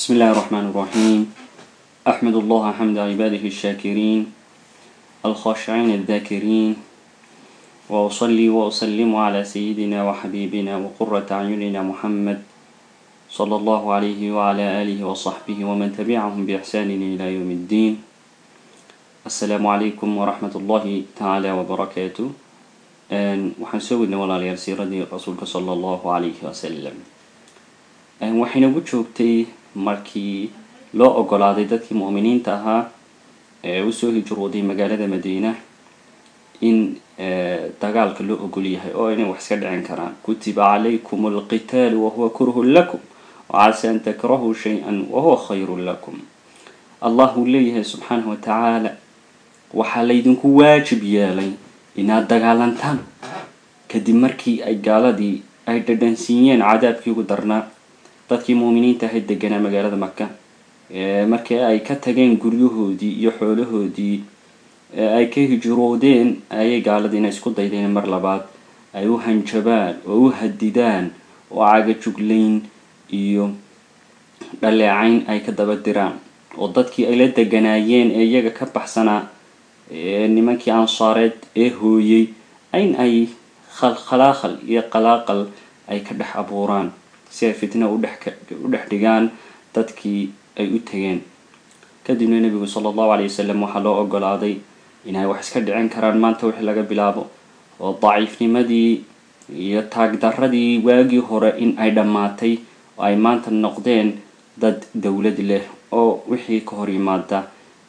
بسم الله الرحمن الرحيم أحمد الله حمد عباده الشاكرين الخاشعين الذاكرين وأصلي وأسلم على سيدنا وحبيبنا وقرة أعيننا محمد صلى الله عليه وعلى آله وصحبه ومن تبعهم بإحسان إلى يوم الدين السلام عليكم ورحمة الله تعالى وبركاته waxaan soo wadnay walaalayaal siiradii rasuulka sala allahu calayhi wasalam waxaynagu joogtay markii loo ogolaaday dadkii mu'miniinta ahaa ee usoo hijrooday magaalada madiina in dagaalka loo ogol yahay oo inay wax iska dhicin karaan kutiba calaykum alqitaalu wahuwa kurhun lakum wacasa an takrahuu shay-an wahuwa khayrun lakum allah uu leeyahay subxaanahu watacaala waxaa laydinku waajib yeelay inaad dagaalantaan kadib markii ay gaaladii ay dhadhansiiyeen cadaabkii ugu darnaa dadkii muuminiinta ahayd deganaa magaalada maka markii ay ka tageen guryahoodii iyo xoolahoodii ay ka hijroodeen ayay gaaladiina isku daydeen mar labaad ay u hanjabaan oo u hadidaan oo cagajuglayn iyo dhaleecayn ay ka daba diraan oo dadkii ay la deganaayeen ee iyaga ka baxsanaa nimankii ansaareed ee hooyey in ay khalkhalaaqal iyo qalaaqal ay ka dhex abuuraan si ay fitna u dhex dhigaan dadkii ay u tegeen kadibna nebigu sala allahu alay wasalam waxaa loo ogolaaday inay wax iska dhicin karaan maanta wixii laga bilaabo oo daciifnimadii iyo taagdaradii waagii hore in ay dhammaatay oo ay maanta noqdeen dad dowlad leh oo wixii ka hor yimaada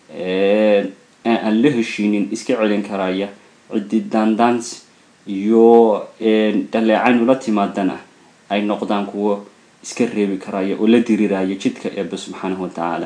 aan la heshiinin iska celin karaya ciddi daandaans iyo dhaleecayn ula timaadana ay noqdaan kuwo iska reebi karaya oo la diriraya jidka eebe subxaanahu watacaala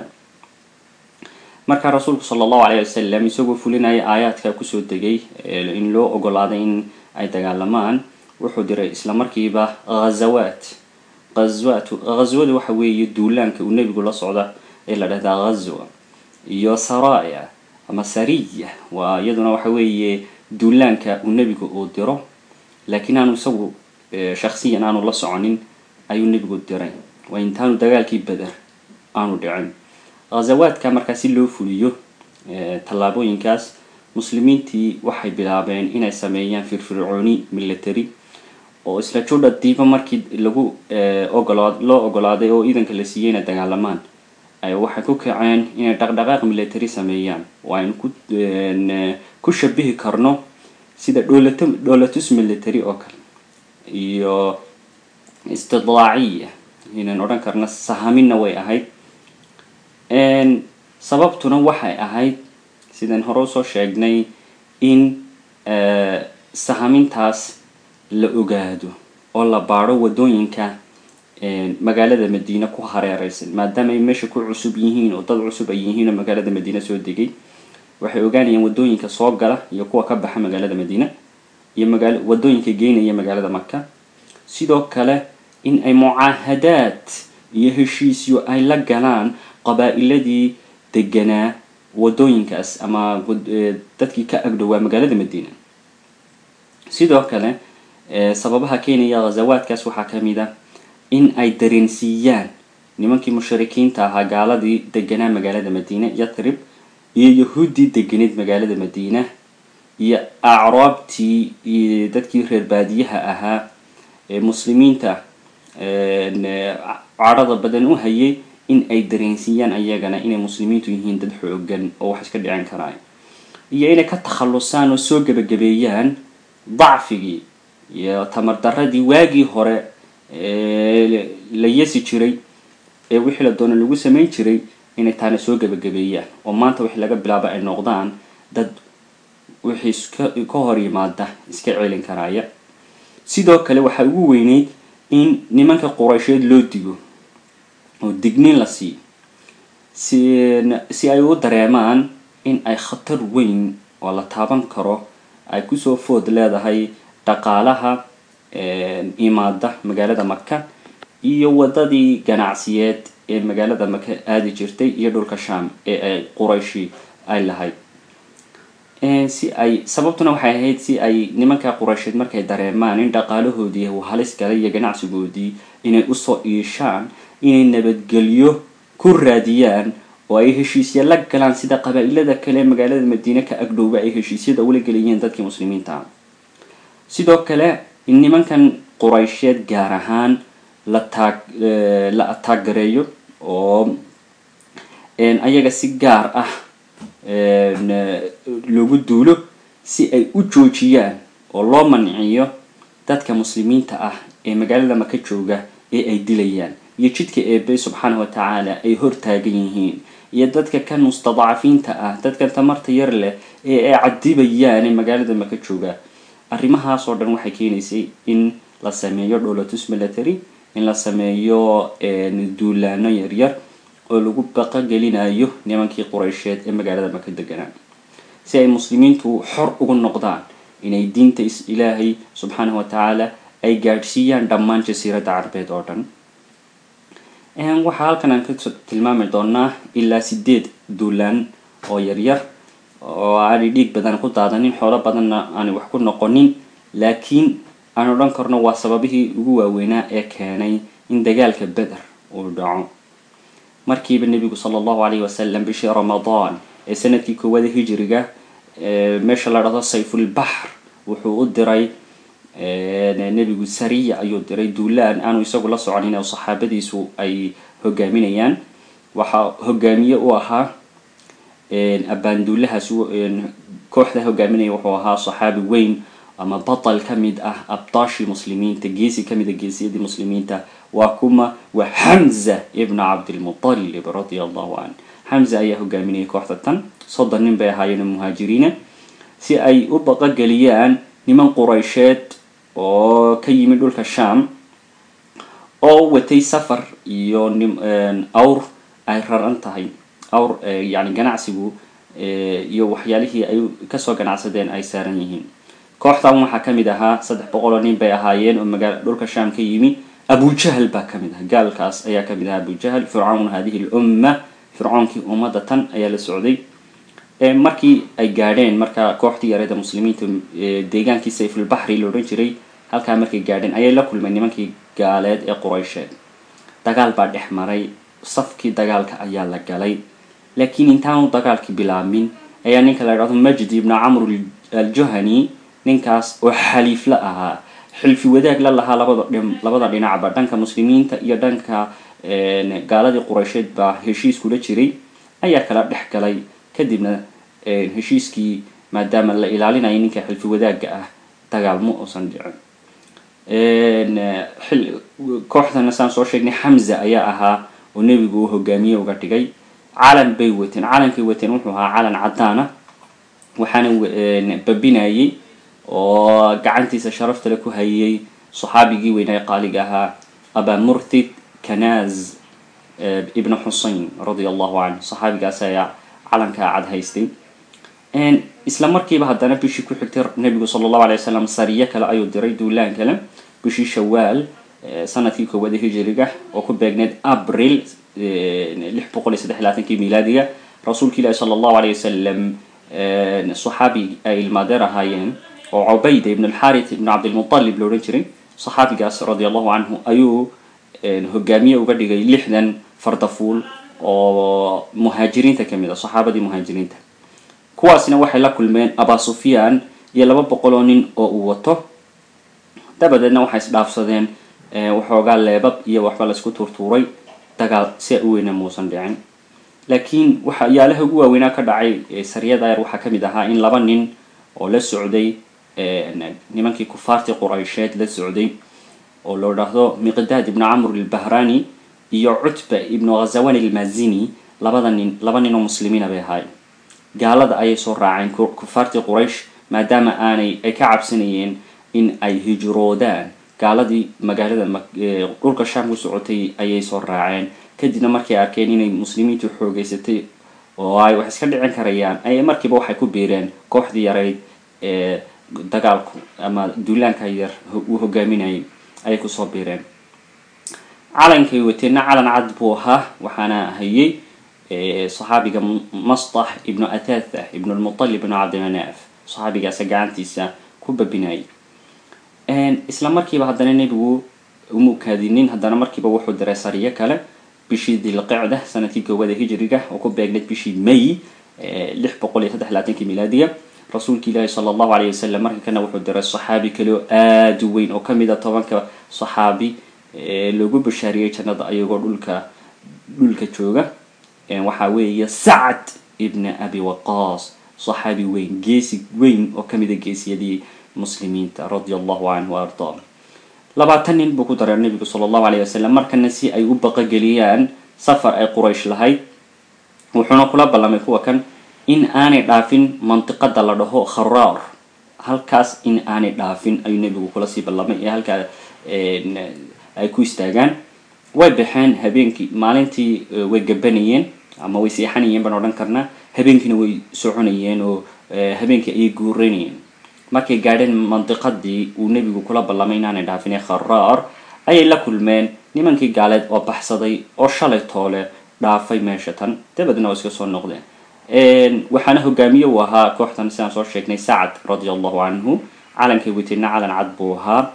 markaa rasuulku sala allahu alayh wasalam isagoo fulinaya aayaadka kusoo degay in loo ogolaaday in ay dagaalamaan wuxuu diray islamarkiiba ghazawaat ghazwaat ghazwada waxa weeye duulaanka uu nebigu la socda ee la dhahdaa ghazwa iyo saraya ama sariya waa iyaduna waxa weeye duulaanka uu nebigu uu diro laakiin aanu isagu shaksiyan aanu la soconin ayuu nebigu diray waa intaanu dagaalkii beder aanu dhicin ghazawaadka markaa si loo fuliyo tallaabooyinkaas muslimiintii waxay bilaabeen inay sameeyaan firfircooni military oo isla judha diiba markii lagu ogolaa loo ogolaaday oo iidanka la siiyey inay dagaalamaan waxay ku kaceen inay dhaqdhaqaaq military sameeyaan oo aynu ku ku shabihi karno sida dholat dholatus military oo kale iyo istidlaaciya inaan odhan karno sahamina way ahayd sababtuna waxay ahayd sidaan hore usoo sheegnay in sahamintaas la ogaado oo la baadho wadooyinka magaalada madiine ku hareereysan maadaama ay meesha ku cusub yihiin oo dad cusub ay yihiin oo magaalada madiine soo degay waxay ogaanayaan wadooyinka soo gala iyo kuwa ka baxa magaalada madiine iyo magaal wadooyinka geynaya magaalada maka sidoo kale in ay mucaahadaad iyo heshiisyo ay la galaan qabaa-iladii deganaa wadooyinkaas ama dadkii ka agdhowaa magaalada madiine sidoo kale sababaha keenaya ghazawaadkaas waxaa kamid a in ay dareensiiyaan nimankii mushrikiinta ahaa gaaladii deganaa magaalada madiine yatrib iyo yahuuddii deganeed magaalada madiina iyo acraabtii iyo dadkii reer baadiyaha ahaa ee muslimiinta cadhada badan u hayay in ay dareensiiyaan ayagana inay muslimiintu yihiin dad xoogan oo wax iska dhicin karaan iyo inay ka takhallusaan oo soo gebagabeeyaan dacfigii iyo tamardaradii waagii hore la yesi jiray ee wixii la doono lagu samayn jiray inay taana soo gebagabeeyaan oo maanta wixii laga bilaaba ay noqdaan dad wixii iska ka hor yimaada iska celin karaya sidoo kale waxaa ugu weyneyd in nimanka quraysheed loo digo oo digniin la siiyo si si ay u dareemaan in ay khatar weyn oo la taaban karo ay kusoo food leedahay dhaqaalaha imaada magaalada maka iyo wadadii ganacsiyeed ee magaalada maka aadi jirtay iyo dhulka sham ee ay qurayshi ay lahayd si ay sababtuna waxay ahayd si ay nimanka quraysheed markay dareemaan in dhaqaalahoodii uu halis galay iyo ganacsigoodii inay usoo iishaan inay nabadgelyo ku hur raadiyaan oo ay heshiisya la galaan sida qabaa-ilada kale magaalada madiine ka agdhowba ay heshiisyada ula gelayeen dadkii muslimiinta ah sidoo kale in nimankan quraysheed gaar ahaan la taag la ataagareeyo oo ayaga si gaar ah loogu duulo si ay u joojiyaan oo loo manciyo dadka muslimiinta ah ee magaalada maka jooga ee ay dilayaan iyo jidka eebe subxaana wa tacaala ay hortaagan yihiin iyo dadka kan mustadcafiinta ah dadkan tamarta yar leh ee ay cadibayaan ee magaalada maka jooga arrimahaas oo dhan waxay keenaysay in la sameeyo dholotus military in la sameeyo duulaano yaryar oo lagu baqogelinayo nimankii quraysheed ee magaalada maka deganaa si ay muslimiintu xor ugu noqdaan inay diinta ilaahay subxaanahu wa tacaala ay gaadhsiiyaan dhammaan jasiiradda carabeed oo dhan waxaa halkan aan ka tilmaami doonaa ilaa sideed duulaan oo yaryar oo aanay dhiig badan ku daadanin xoolo badanna aanay wax ku noqonin laakiin aan odhan karno waa sababihii ugu waaweynaa ee keenay in dagaalka beder uu dhaco markiiba nebigu sala allahu calayhi wasalam bishii ramadaan ee sanadkii koowaada hijiriga meesha la dhahdo sayfulbaxr wuxuu u diray nebigu sariya ayuu diray duulaan aanu isagu la soconin oo saxaabadiisu ay hogaaminayaan waxaa hogaamiye u ahaa abaanduulahaas kooxda hogaaminaya wuxuu ahaa saxaabi weyn ama batal ka mid ah abdaashii muslimiinta geesi kamid a geesiyadii muslimiinta waa kuma waa xamza ibna cabdilmutalib radia allahu can xamza ayaa hogaaminayay kooxda tan soddon nin bay ahaayeen muhaajiriina si ay u baqogeliyaan niman quraysheed oo ka yimid dhulka sham oo watay safar iyo awr ay raran tahay awr yani ganacsigu iyo waxyaalihii ay kasoo ganacsadeen ay saaran yihiin kooxdan waxaa kamid ahaa saddex boqol oo nin bay ahaayeen oo magaala dhulka sham ka yimi abujahal baa kamid aha gaalkaas ayaa kamid ahaa abujahal fircawn hadihi lumma fircoonkii ummadda tan ayaa la socday markii ay gaadheen marka kooxdii yareeda muslimiinta deegaankii sayfulbaxri la odhan jiray halkaa markay gaadheen ayay la kulmeen nimankii gaaleed ee quraysheed dagaal baa dhex maray safkii dagaalka ayaa la galay laakiin intaanu dagaalkii bilaabmin ayaa ninka la dhahdo majdi ibna camr aljuhani ninkaas oo xaliifla ahaa xilfi wadaag la lahaa labada labada dhinacba dhanka muslimiinta iyo dhanka gaaladii quraysheed baa heshiis kula jiray ayaa kala dhex galay kadibna heshiiskii maadaama la ilaalinayo ninka xilfi wadaagga ah dagaal ma uusan dhicin kooxdana saan soo sheegnay xamza ayaa ahaa oo nebigu uu hogaamiye uga dhigay calan bay wateen calankay wateen wuxuu ahaa calan caddaana waxaana babinayay oo gacantiisa sharaftale ku hayay saxaabigii weynaa qaaliga ahaa aba murtid kanaz ibn xusein radia allahu canhu saxaabigaas ayaa calankaa cad haystay isla markiiba haddana bishii ku xigtay nebigu sala allahu alay wasalam sariyo kale ayuu diray duulaan kale bishii shawaal sanadkii koowaada hijiriga oo ku beegneyd abril lix boqol iyo saddex labaatankii milaadiga rasuulka ilaahi sala allahu alay wasalam saxaabi ay ilmaadeer ahaayeen oo cubayda ibn alxarit ibn cabdilmutalib la odhan jiray saxaabigaas radia allahu canhu ayuu hogaamiye uga dhigay lixdan fardafuul oo muhaajiriinta kamid a saxaabadii muhaajiriinta kuwaasna waxay la kulmeen aba sufyaan iyo laba boqol oo nin oo uu wato dabadeedna waxay isdhaafsadeen waxoogaa leebab iyo waxba laisku tuurtuuray dagaal si u weyna muusan dhicin laakiin waxyaalaha ugu waaweynaa ka dhacay sariyada yar waxaa kamid ahaa in laba nin oo la socday nimankii kufaartii quraysheed la socday oo loo dhahdo miqdaad ibnu camr ilbahrani iyo cutba ibnu ghazawan ilmazini labada nin laba nin oo muslimiina bay ahaayeen gaalada ayay soo raaceen kufaartii quraysh maadaama aanay ay ka cabsanayeen in ay hijroodaan gaaladii magaalada dhulka sham ku socotay ayay soo raaceen kadibna markay arkeen inay muslimiintu xoogeysatay oo ay wax iska dhicin karayaan ayay markiiba waxay ku biireen kooxdii yarayd ee dagaalku ama duulaanka yar uu hogaaminayay ayay kusoo biireen calankay wateenna calan cad buu ahaa waxaana hayay saxaabiga mastax ibnu atatha ibnu lmutalib ibnu cabdimanaaf saxaabigaasa gacantiisa ku babinayay isla markiiba haddana nebigu umukaadinin haddana markiiba wuxuu diray sariyo kale bishii dilqicda sanadkii koowada hijriga oo ku beegnayd bishii may lix boqol iyo saddex labaatankii milaadiya rasuulka ilaahi sala allahu alayh wasalam marka kana wuxuu diray saxaabi kale oo aada u weyn oo kamid a tobanka saxaabi loogu bashaariyey jannada ayagoo dhulka dhulka jooga waxaa weeye sacd ibna abi waqaas saxaabi weyn geesi weyn oo kamid a geesiyadii muslimiinta radia allahu canhu wa ardaa labaatan nin buu ku daray nabigu sala allahu alayh wasalam markana si ay u baqogeliyaan safar ay quraysh lahayd wuxuuna kula ballamay kuwa kan in aanay dhaafin mantiqada la dhaho kharaar halkaas in aanay dhaafin ayuu nebigu kula sii ballamay ee halkaa ay ku istaagaan way baxeen habeenkii maalintii way gabanayeen ama way seexanayeen baan odhan karnaa habeenkiina way soconayeen oo habeenkii ayay guuranayeen markay gaadheen mandiqadii uu nebigu kula ballamay inaanay dhaafin ee kharaar ayay la kulmeen nimankii gaaleed oo baxsaday oo shalay toole dhaafay meesha tan dabadna oo iska soo noqdeen waxaana hogaamiye uu ahaa kooxtan sidaan soo sheegnay sacad radia allahu canhu calankay weteyna calan cad buu ahaa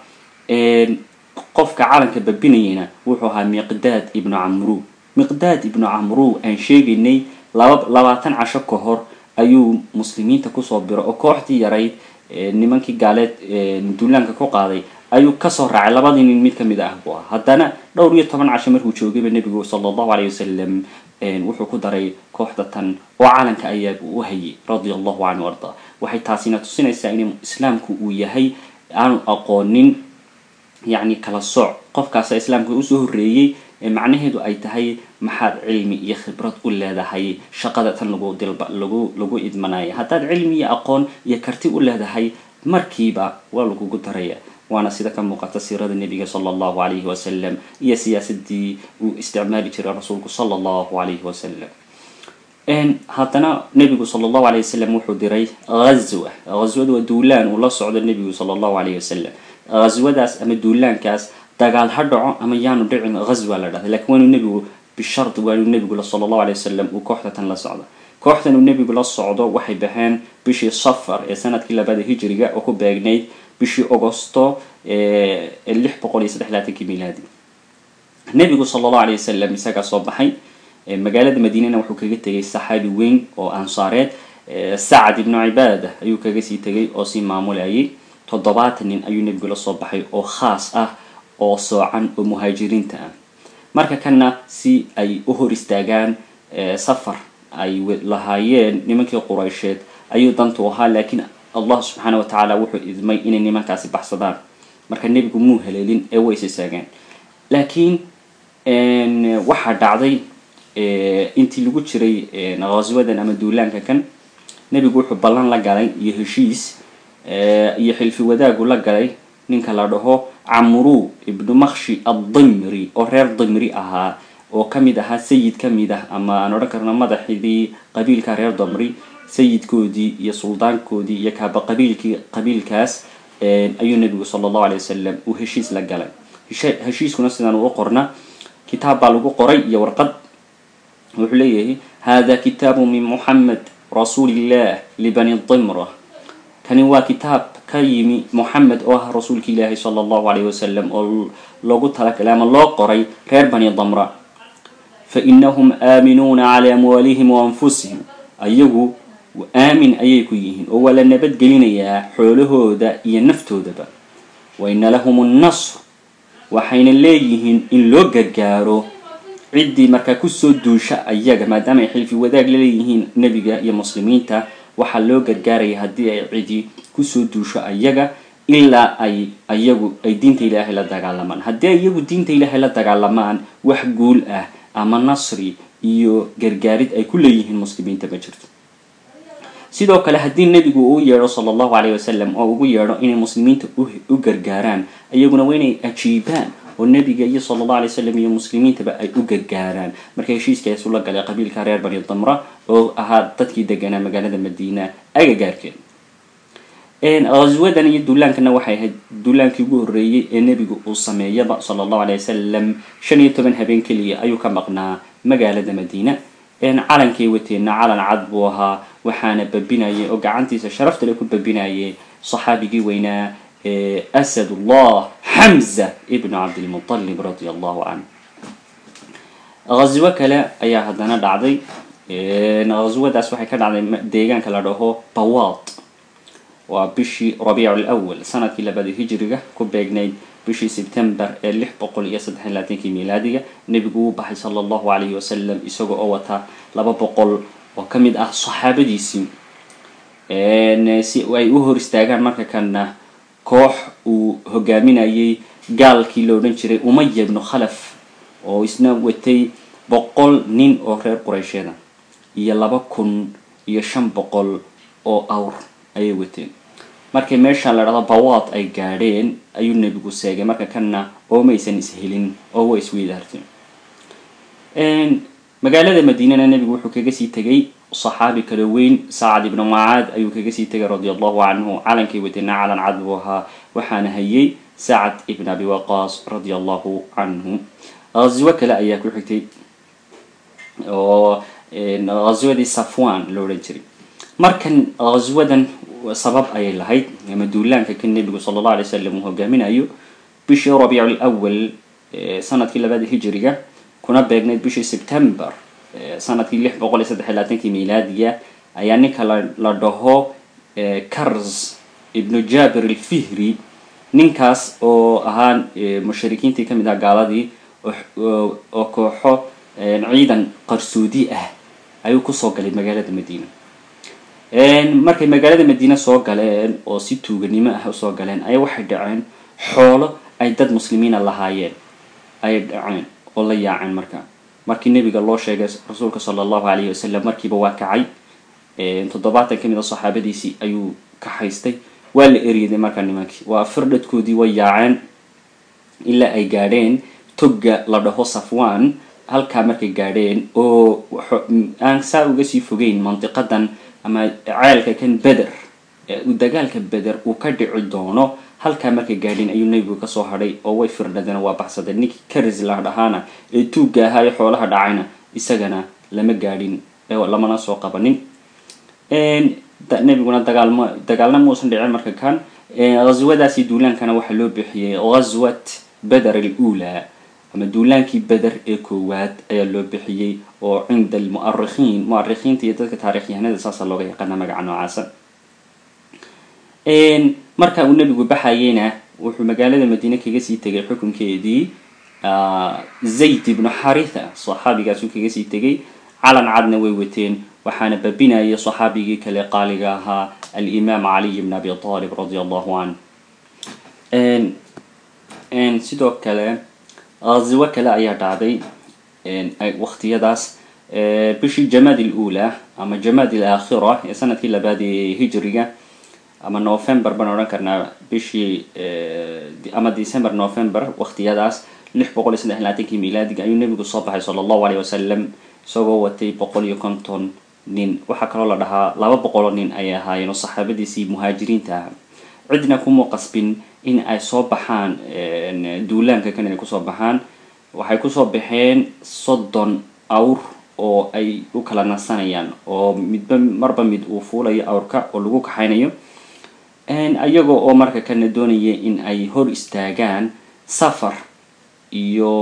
qofka calanka babinayana wuxuu ahaa miqdaad ibnu camru miqdaad ibnu camru aan sheegaynay laba labaatan casho ka hor ayuu muslimiinta kusoo biro oo kooxdii yarayd nimankii gaaleed duulaanka ku qaaday ayuu kasoo raacay labadii nin mid kamid ah buu ah haddana dhowr iyo toban casho markuu joogayba nebigu sala allahu alayh wasalam wuxuu ku daray kooxda tan oo calanka ayaa u hayay radia allahu canhu arda waxay taasina tusinaysaa in islaamku uu yahay aanu aqoonin yacni kala sooc qofkaasa islaamka usoo horreeyey macnaheedu ay tahay maxaad cilmi iyo khibrad u leedahay shaqada tan lagu dilba lagu lagu idmanaya haddaad cilmi iyo aqoon iyo karti u leedahay markiiba waa lagugu daraya waana sida ka muuqata siirada nebiga sala allahu alayhi wasalam iyo siyaasadii uu isticmaali jiray rasuulku sala allahu alayhi wasalam haddana nebigu sala allahu alayh wasalam wuxuu diray ghazwa ghazwada waa duulaan uu la socdo nebigu sala allahu alayh wasalam ghazwadaas ama duulaankaas dagaal ha dhaco ama yaanu dhicin ghazwa la dhahday lakiin waanuu nebigu bishard waanuu nebigu sala allahu alayh wasalam uu kooxda tan la socdo kooxdan uu nebigu la socdo waxay baxeen bishii safar ee sanadkii labada hijriga oo ku beegnayd bishii augosto lix boqol iyo saddex laatankii milaadi nebigu sala allahu alayh wasalam isagaa soo baxay magaalada madiinana wuxuu kaga tegay saxaabi weyn oo ansaareed sacad ibnu cibaada ayuu kaga sii tegay oo sii maamulayay toddobaatan nin ayuu nebigu la soo baxay oo khaas ah oo soocan oo muhaajiriinta ah marka kana si ay u hor istaagaan safar ay lahaayeen nimankii quraysheed ayuu dantu ahaa laakiin allah subxaana wa tacaala wuxuu idmay inay nimankaasi baxsadaan marka nebigu muu haleelin ee way is istaagaan laakiin waxaa dhacday intii lagu jiray ghaswadan ama duulaanka kan nebigu wuxuu ballan la galay iyo heshiis iyo xilfi wadaagu la galay ninka la dhaho camru ibnu makshi addimri oo reer dimri ahaa oo kamid ahaa sayid kamid ah ama aan odhan karno madaxdii qabiilka reer damri sayidkoodii iyo suldaankoodii iyo kaaba qabiilkii qabiilkaas ayuu nebigu sala allahu alay wasalam uu heshiis la galay heshiiskuna sidaan uu qorna kitaab baa lagu qoray iyo warqad wuxuu leeyahay hada kitaabu min muxamed rasuulillah libani dimra kani waa kitaab ka yimi moxamed oo ah rasuulka ilaahi sala allahu alayh wasalam oo loogu talagalay ama loo qoray reer bani damra fa inahum aaminuuna calaa amwaalihim wa anfusihim ayagu aamin ayay ku yihiin oo waa la nabadgelinayaa xoolahooda iyo naftoodaba wa ina lahum nnasr waxayna leeyihiin in loo gargaaro ciddii markaa kusoo duusha ayaga maadaama ay xilfi wadaag laleeyihiin nebiga iyo muslimiinta waxaa loo gargaaraya haddii ay cidi kusoo duusho ayaga ilaa ay ayagu ay diinta ilaahay la dagaalamaan haddii ay iyagu diinta ilaahay la dagaalamaan wax guul ah ama nasri iyo gargaarid ay ku leeyihiin muslimiinta ma jirto sidoo kale haddii nebigu uu yeedho sala allahu alayh wasalam oo ugu yeedho inay muslimiinta u gargaaraan iyaguna waa inay ajiibaan oo nebiga iyo sala allahu alay wasalam iyo muslimiintaba ay u gargaaraan marka heshiiskaas ula galay qabiilka reer bani damra oo ahaa dadkii deganaa magaalada madiina agagaarkeed ghaswadan iyo duulaankana waxay ahayd duulaankii ugu horreeyey ee nebigu uu sameeyaba sala allahu alay wasalam shan iyo toban habeen keliya ayuu ka maqnaa magaalada madiina calankay wateenna calan cad buu ahaa waxaana babinayay oo gacantiisa sharaftale ku babinayay saxaabigii weynaa asadullah xamza ibnu cabdilmutalib radia allahu canh ghaswo kale ayaa haddana dhacday ghaswadaas waxay ka dhacday deegaanka la dhaho bawaad waa bishii rabiic lawal sanadkii labaad hijriga ku beegnayd bishii sebtember ee lix boqol iyo saddex iyo labaatankii miilaadiga nebigu uu baxay sala allahu calayhi wasalam isaga oo wata laba boqol oo ka mid ah saxaabadiisii si ay u hor istaagaan marka kana koox uu hogaaminayay gaalkii la odhan jiray umaya ibnu khalaf oo isna watay boqol nin oo reer quraysheeda iyo laba kun iyo shan boqol oo awr ayay wateen markay meeshaan la dhahdo bawaad ay gaadheen ayuu nebigu seegay marka kana oo maysan ishelin oo waa isweydaarteen magaalada madiinana nebigu wuxuu kaga sii tegay saxaabi kala weyn saacad ibnu macaad ayuu kaga sii tegay radia allahu canhu calankay watayna calan cad buu ahaa waxaana hayay sacad ibn abi waqaas radia allahu canhu ghaswo kale ayaa ku xigtay oo ghaswadii safwan lo odhan jiray markan ghaswadan sabab ayay lahayd ama duulaanka ka nebigu sala allahu alay wasalam uu hogaaminayo bishii rabiic lawal sanadkii labaada hijriga kuna beegnayd bishii september sanadkii lix boqol iyo saddex iyo labaatankii miilaadiga ayaa ninka la dhaho cars ibnu jabir alfihri ninkaas oo ahaa mushrikiintii kamid ah gaaladii oo kooxo ciidan qarsoodi ah ayuu kusoo galay magaalada madiina markay magaalada madiine soo galeen oo si tuuganimo ah usoo galeen ayaa waxay dhaceen xoolo ay dad muslimiina lahaayeen ayay dhaceen oo la yaaceen marka markii nebiga loo sheegay rasuulka sala allahu calayhi wasalam markiiba waa kacay toddobaatan ka mid a saxaabadiisii ayuu kaxaystay waa la eryaday markaa nimankii waa firdhadkoodii way yaaceen ilaa ay gaadheen togga la dhaho safwan halkaa markay gaadheen oo aan saa uga sii fogeyn mandiqadan ama ceelka kan beder dagaalka beder uu ka dhici doono halkaa markay gaadheen ayuu nebigu kasoo hadhay oo way firdhadeen waa baxsadeen ninkii karis la dhahaana ee tuugga ahaa ee xoolaha dhacayna isagana lama gaadhin lamana soo qabanin nebiguna dagaalmo dagaalna muusan dhicin marka kan ghaswadaasi duulaankana waxaa loo bixiyey ghaswat beder alula ama duulaankii beder ee koowaad ayaa loo bixiyey oo cinda almu'arikhiin mu'arikhiinta iyo dadka taarikhyahanada saasa looga yaqaana magaca noocaasa marka uu nebigu baxayeyna wuxuu magaalada madiine kaga sii tegay xukunkeedii zayd ibnu xaritha saxaabigaasuu kaga sii tegay calan cadna way wateen waxaana babinayay saxaabigii kale qaaliga ahaa alimaam caliy ibn abi talib radia allahu canh sidoo kale ghaswo kale ayaa dhacday waqtiyadaas bishii jamaad alula ama jamaad alaakhira ee sanadkii labaad ee hijriga ama november baan odhan karnaa bishii ama december november waqtiyadaas lix boqol iyo saddex iyo labaatankii miilaadiga ayuu nebigu soo baxay sala allahu aleyh wasalam isagoo watay boqol iyo konton nin waxaa kaloo la dhahaa laba boqoloo nin ayay ahaayeen oo saxaabadiisii muhaajiriinta ah cidna kuma qasbin in ay soo baxaan duulaanka kan inay kusoo baxaan waxay kusoo baxeen soddon awr oo ay u kala nasanayaan oo midba marba mid uu fuulayo awrka oo lagu kaxaynayo iyagoo oo marka kana doonaya in ay hor istaagaan safar iyo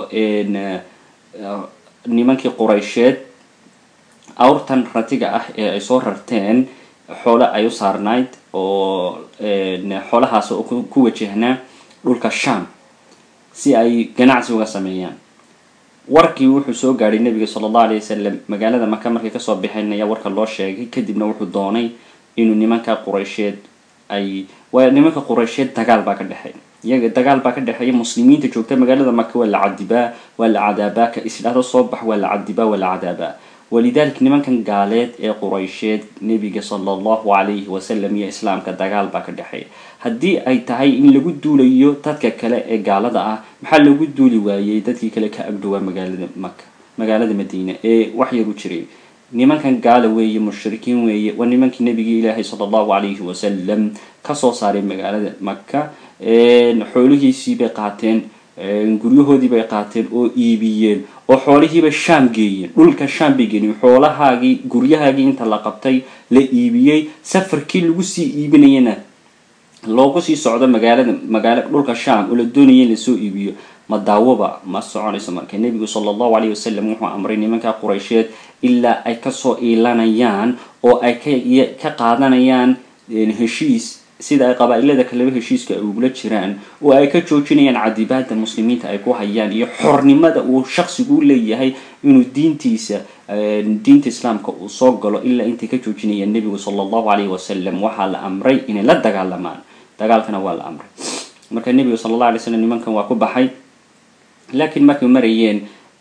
nimankii quraysheed awrtan ratiga ah ee ay soo rarteen xoole ay u saarnayd oo xoolahaas oo ku wajahnaa dhulka sham si ay ganacsi uga sameeyaan warkii wuxuu soo gaadhay nebiga sala allahu alay wasalam magaalada maka markay kasoo baxeen ayaa warka loo sheegay kadibna wuxuu doonay inuu nimanka quraysheed ay waa nimanka quraysheed dagaal baa ka dhexeey iyaga dagaal baa ka dhexeeya muslimiinta joogta magaalada maka waa la cadibaa waa la cadaabaa ka isdhahdo soo bax waa la cadibaa waa la cadaabaa walidalik nimankan gaaleed ee quraysheed nebiga sala allahu calayhi wasalam iyo islaamka dagaal baa ka dhexeeya haddii ay tahay in lagu duulayo dadka kale ee gaalada ah maxaa lagu duuli waayey dadkii kale ka agdhowaa magaalada maka magaalada madiina ee wax yar u jiray nimankan gaala weeye mushrikiin weeye waa nimankii nabigii ilaahay sala allahu calayhi wasalam kasoo saaray magaalada maka xoolihiisii bay qaateen guryahoodii bay qaateen oo iibiyeen oo xoolihiibay shaam geeyeen dhulka shaam bay geeyeen xoolahaagii guryahaagii inta la qabtay la iibiyey safarkii lagu sii iibinayana loogu sii socdo magaalada magaala dhulka sham oo la doonaya in lasoo iibiyo ma daawoba ma soconayso marka nebigu sala allahu alayh wasalam wuxuu amray nimanka quraysheed ilaa ay kasoo iilanayaan oo ay ka qaadanayaan heshiis sida ay qabaa-ilada kaleba heshiiska ay ugula jiraan oo ay ka joojinayaan cadibaada muslimiinta ay ku hayaan iyo xornimada uu shaksigu u leeyahay inuu diintiisa diinta islaamka uu soo galo ilaa intay ka joojinayaan nebigu sala allahu alayhi wasalam waxaa la amray inay la dagaalamaan dagaalkana waa la amray marka nebigu sala allah alay slam nimankan waa ku baxay laakiin markay marayeen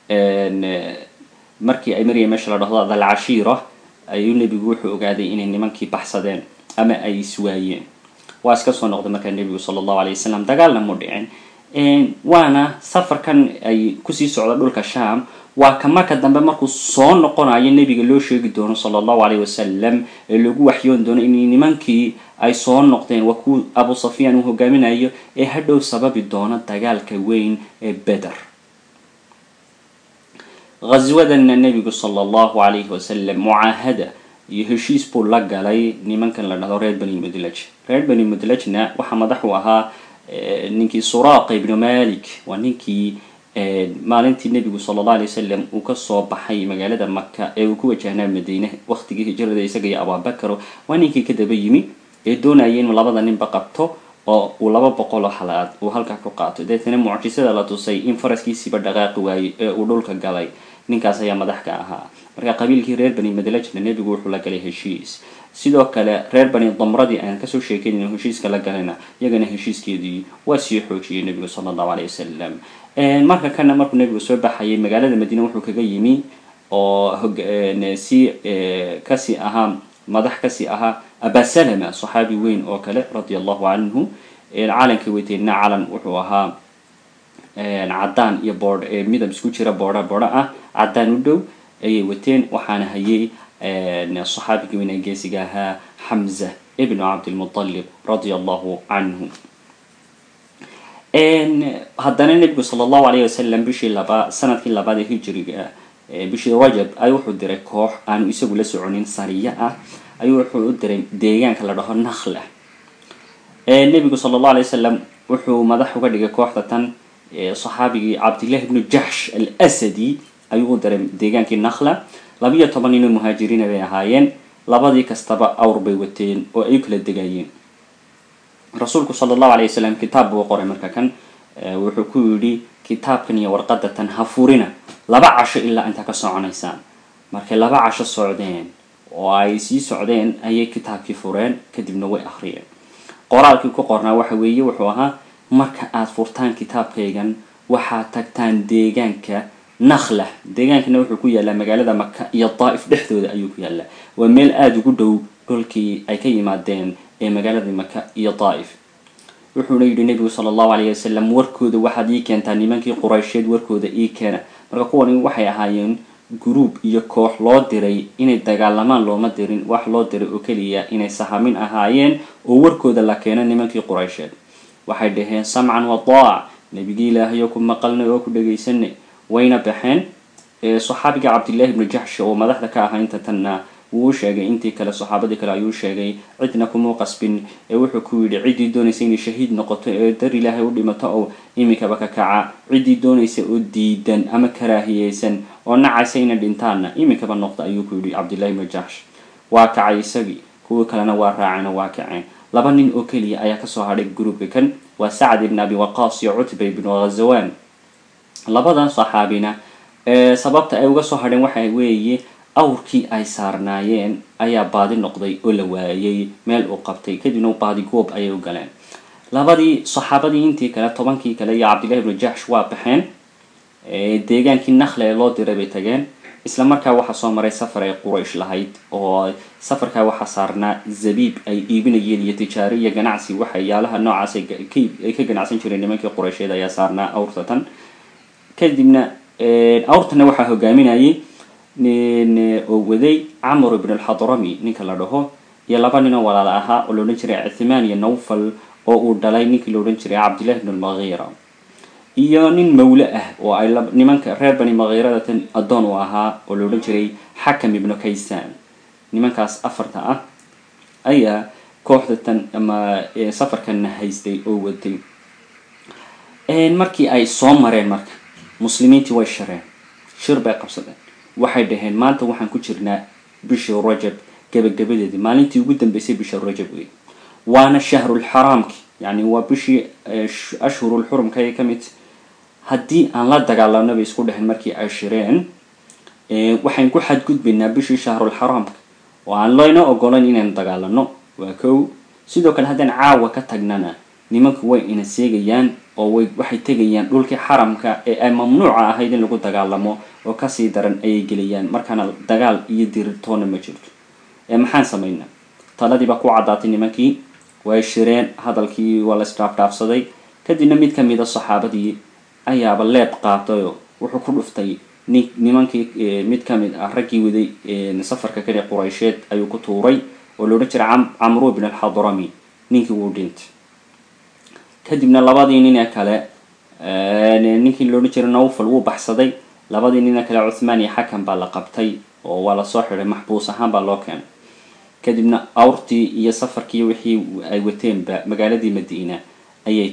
markii ay marayeen meesha la dhahdo dalcashiira ayuu nebigu wuxuu ogaaday inay nimankii baxsadeen ama ay iswaayeen waa iska soo noqday markaa nebigu sala allahu alay wasalam dagaalna mu dhicin waana safarkan ay kusii socda dhulka sham waa ka marka dambe markuu soo noqonayo nebiga loo sheegi doono sala allahu alayh wasalam ee lagu waxyoon doono in nimankii ay soo noqdeen waa kuwa abu safyaan uu hogaaminayo ee hadhow sababi doono dagaalka weyn ee beder ghaswadana nebigu sala allahu alayhi wasalam mucaahada iyo heshiis buu la galay nimankan la dhahdo reer bani mudlaj reer bani mudlajna waxaa madax u ahaa ninkii suraaqa ibnu malik waa ninkii maalintii nebigu sala allah alay wasalam uu kasoo baxay magaalada maka ee uu ku wajahnaa madiine waqtigii hijrada isaga iyo abaabakaro waa ninkii ka daba yimi ee doonaya inuu labada ninba qabto oo uu laba boqoloo halaad uu halkaa ku qaato deetana mucjisada la tusay in faraskiisiiba dhaqaaqi waayey ee uu dhulka galay ninkaas ayaa madax ka ahaa marka qabiilkii reer bani madlajna nebigu wuxuu la galay heshiis sidoo kale reer bani damradii aan kasoo sheekeyn heshiiska la galayna iyagana heshiiskeedii waa sii xoojiyey nebigu sala allahu alay wasalam marka kana markuu nebigu soo baxayay magaalada madiine wuxuu kaga yimi oo si kasii ahaa madax kasii ahaa abasalama saxaabi weyn oo kale radia allahu canhu calankii weyteedna calan wuxuu ahaa caddaan iyo boodh midab isku jira boodha boodho ah caddaan u dhow ayay wateen waxaana hayay saxaabigii weyn ee geesiga ahaa xamza ibnu cabdilmutalib radia allahu canhu haddana nebigu sala allahu alayh wasalam bishii laba sanadkii labaad ee hijriga bishii rajab ay wuxuu diray koox aanu isagu la soconin sariya ah ayuu wuxuu u diray deegaanka la dhaho nakhla nebigu sala allahu alay wasalam wuxuu madax uga dhigay kooxda tan saxaabigii cabdillahi ibnu jaxsh al asadi ayuu u diray deegaankii nakhla labiyo toban ninoo muhaajiriina bay ahaayeen labadii kastaba awr bay wateen oo ay kala degayeen rasuulku sala allahu alayh wasalam kitaab buu qoray marka kan wuxuu ku yidhi kitaabkan iyo warqada tan ha furina laba casho ilaa intaa ka soconaysaan markay laba casho socdeen oo ay sii socdeen ayay kitaabkii fureen kadibna way akhriyeen qoraalkii ku qornaa waxa weeye wuxuu ahaa marka aada furtaan kitaabkaygan waxaad tagtaan deegaanka nakhla deegaankana wuxuu ku yaallaa magaalada maka iyo daa'if dhexdooda ayuu ku yaallaa waa meel aada ugu dhow dhulkii ay ka yimaadeen ee magaalada maka iyo daa'if wuxuuna yidhi nebigu sala allahu alayh wasalam warkooda waxaad ii keentaa nimankii quraysheed warkooda ii keena marka kuwani waxay ahaayeen guruub iyo koox loo diray inay dagaalamaan looma dirin wax loo diray oo keliya inay sahamin ahaayeen oo warkooda la keeno nimankii quraysheed waxay dhaheen samcan wa daac nebigii ilaahayo ku maqalnay oo ku dhagaysanay wayna baxeen saxaabiga cabdillahi ibnu jaxsh oo madaxda ka ahaa inta tanna wuu u sheegay intii kale saxaabadii kale ayuu sheegay cidna kumuu qasbin ee wuxuu ku yidhi ciddii doonaysa inay shahiid noqoto ee dar ilaahay u dhimato oo iminkaba ka kaca ciddii doonaysa oo diidan ama karaahiyeysan oo nacaysa inay dhintaanna iminkaba noqda ayuu ku yidhi cabdillahi ibnu jaxsh waa kacay isagii kuwii kalena waa raaceen oo waa kaceen laba nin oo keliya ayaa kasoo hadhay gruubka kan waa sacd ibn abi waqaas iyo cutba ibnu ghazawan labadan saxaabina sababta ay uga soo hadheen waxa weeye awrkii ay saarnaayeen ayaa baadi noqday oo la waayay meel uu qabtay kadibna baadi goob ayay u galeen labadii saxaabadii intii kale tobankii kale iyo cabdillahi ibnu jaxsh waa baxeen deegaankii nakhle ee loo diray bay tageen isla markaa waxaa soo maray safar ay quraysh lahayd oo safarkaa waxaa saarnaa zabiib ay iibinayeen iyo tijaaro iyo ganacsi waxyaalaha noocaas ay ka ganacsan jireen nimankii quraysheed ayaa saarnaa awrtatan kadibna awrtana waxaa hogaaminayay oo waday camr ibn alxadrami ninka la dhaho iyo laba ninoo walaala ahaa oo laodhan jiray cithmaan iyo nawfal oo uu dhalay ninkii la odhan jiray cabdillahi ibn almaghira iyo nin mawle ah oo ay nimanka reer bani makhiradatan addoon u ahaa oo la odhan jiray xakam ibnu kaysaan nimankaas afarta ah ayaa kooxda tan ama safarkanna haystay oo waday markii ay soo mareen marka muslimiintii way shireen shir bay qabsadeen waxay dhaheen maanta waxaan ku jirnaa bishii rajab gabagabadeedii maalintii ugu dambeysay bisha rajab wey waana shahrulxaraamki yani waa bishii ashhurulxurumka ay ka mid haddii aan la dagaalano bay isku dheheen markii ay shireen waxayn ku xadgudbaynaa bishii shahrulxaraamka oo aan layna ogolayn inaynu dagaalano waa kow sidoo kale haddaan caawa ka tagnana nimanku way ina seegayaan oo way waxay tegayaan dhulkii xaramka ee ay mamnuuca ahayd in lagu dagaalamo oo kasii daran ayay gelayaan markaana dagaal iyo diritoona ma jirto ee maxaan samaynaa taladii baa ku caddaatay nimankii way shireen hadalkii waa la isdhaafdhaafsaday kadibna mid ka mida saxaabadii ayaaba leeb qaatayoo wuxuu ku dhuftay ni nimankii mid ka mid ah raggii waday safarka kale quraysheed ayuu ku tuuray oo loodhan jiray camru bn alxadrami ninkii wuu dhintay kadibna labadii nin ee kale ninkii loodhan jiray nawfal wuu baxsaday labadii nin ee kale cuthmaan iyo xakan baa la qabtay oo waa lasoo xiday maxbuus ahaan baa loo keenay kadibna awrtii iyo safarkii wixii ay wateenba magaaladii madiina ayay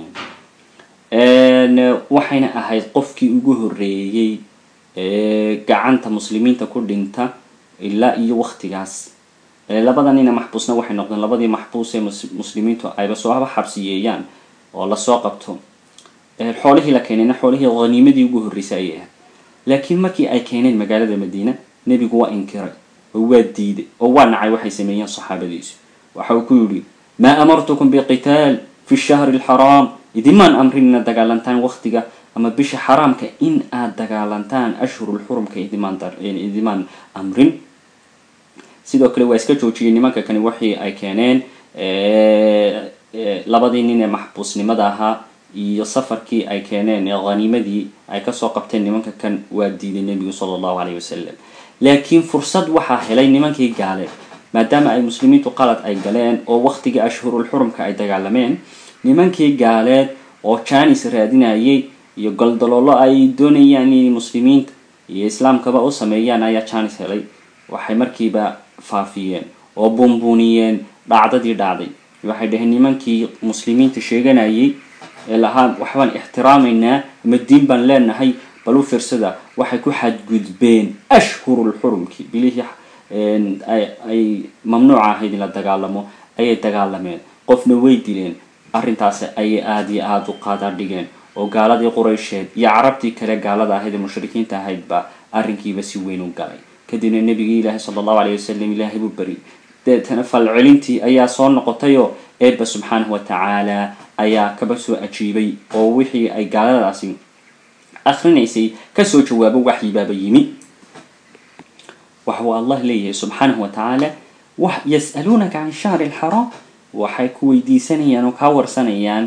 keeneen waxayna ahayd qofkii ugu horreeyey gacanta muslimiinta ku dhinta ilaa iyo waktigaas labada nina maxbuusna waxay noqdeen labadii maxbuus ee muslimiintu ayba sooba xabsiyeeyaan oo lasoo qabto xoolihii la keenayna xoolihii haniimadii ugu horreysay ayay ahayd laakiin markii ay keeneen magaalada madiina nebigu waa inkiray oo waa diiday oo waa nacay waxay sameeyeen saxaabadiisu waxa uu ku yidhi maa amartukum biqitaal fi shahri alxaraam idimaan amrin inaad dagaalantaan waktiga ama bisha xaraamka in aad dagaalantaan ashhurulxurumka idimaan idimaan amrin sidoo kale waa iska joojiyey nimanka kani waxii ay keeneen labadii nin ee maxbuusnimada ahaa iyo safarkii ay keeneen ee haniimadii ay kasoo qabteen nimanka kan waa diiday nebigu sala allahu caleyhi wasalam laakiin fursad waxaa helay nimankii gaaleed maadaama ay muslimiintu qalad ay galeen oo waktigii ashhurulxurumka ay dagaalameen nimankii gaaleed oo janis raadinayay iyo goldaloolo ay doonayaan inay muslimiinta iyo islaamkaba u sameeyaan ayaa janis helay waxay markiiba faafiyeen oo buunbuuniyeen dhacdadii dhacday waxay dhaheen nimankii muslimiinta sheeganayay ee lahaa waxbaan ixtiraamaynaa ama diin baan leenahay bal u fiirsada waxay ku xadgudbeen ashhurulxurumkii bilihii ay mamnuuca ahayd in la dagaalamo ayay dagaalameen qofna way dileen arrintaasi ayay aada iyo aada u qaada dhigeen oo gaaladii quraysheed iyo carabtii kale gaalada ahayd ee mushrikiinta ahaydba arrinkiiba si weyn u galay kadibna nebigii ilaahi sala allahu aleyh wasalam ilaahay buu beri deetana falcelintii ayaa soo noqotayoo eebba subxaanahu wa tacaala ayaa kaba soo ajiibay oo wixii ay gaaladaasi akrinaysay kasoo jawaabo waxyibaaba yimi waxuu allah leeyahay subxaanahu wa tacaala yas'aluunaka can shahri alxaraam waxay ku weydiisanayaan oo kaa warsanayaan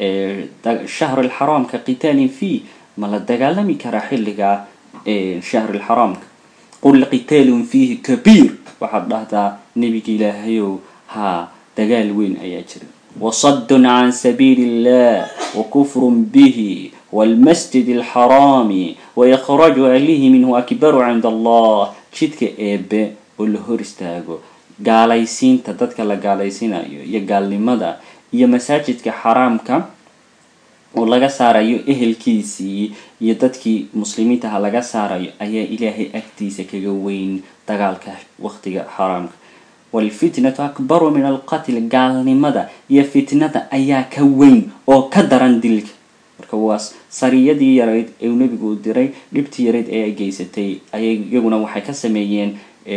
shahr alxaraamka qitaalin fii ma la dagaalami karaa xilliga shahr alxaraamka qul qitaalun fiihi kabiir waxaad dhahdaa nebiga ilaahayow haa dagaal weyn ayaa jira wasadun can sabiili illah wakufrun bihi waalmasjid alxaraami waikhraju ahlihi minhu akbaru cinda allah jidka eebe oo la hor istaago gaalaysiinta dadka la gaalaysiinayo iyo gaalnimada iyo masaajidka xaraamka oo laga saarayo ehelkiisii iyo dadkii muslimiintaha laga saarayo ayaa ilaahay agtiisa kaga weyn dagaalka waqtiga xaraamka waalfitnatu akbaru min alqatl gaalnimada iyo fitnada ayaa ka weyn oo ka daran dilka marka waa sariyadii yarayd ee nebigu u diray dhibtii yarayd ee ay geysatay ayay iyaguna waxay ka sameeyeen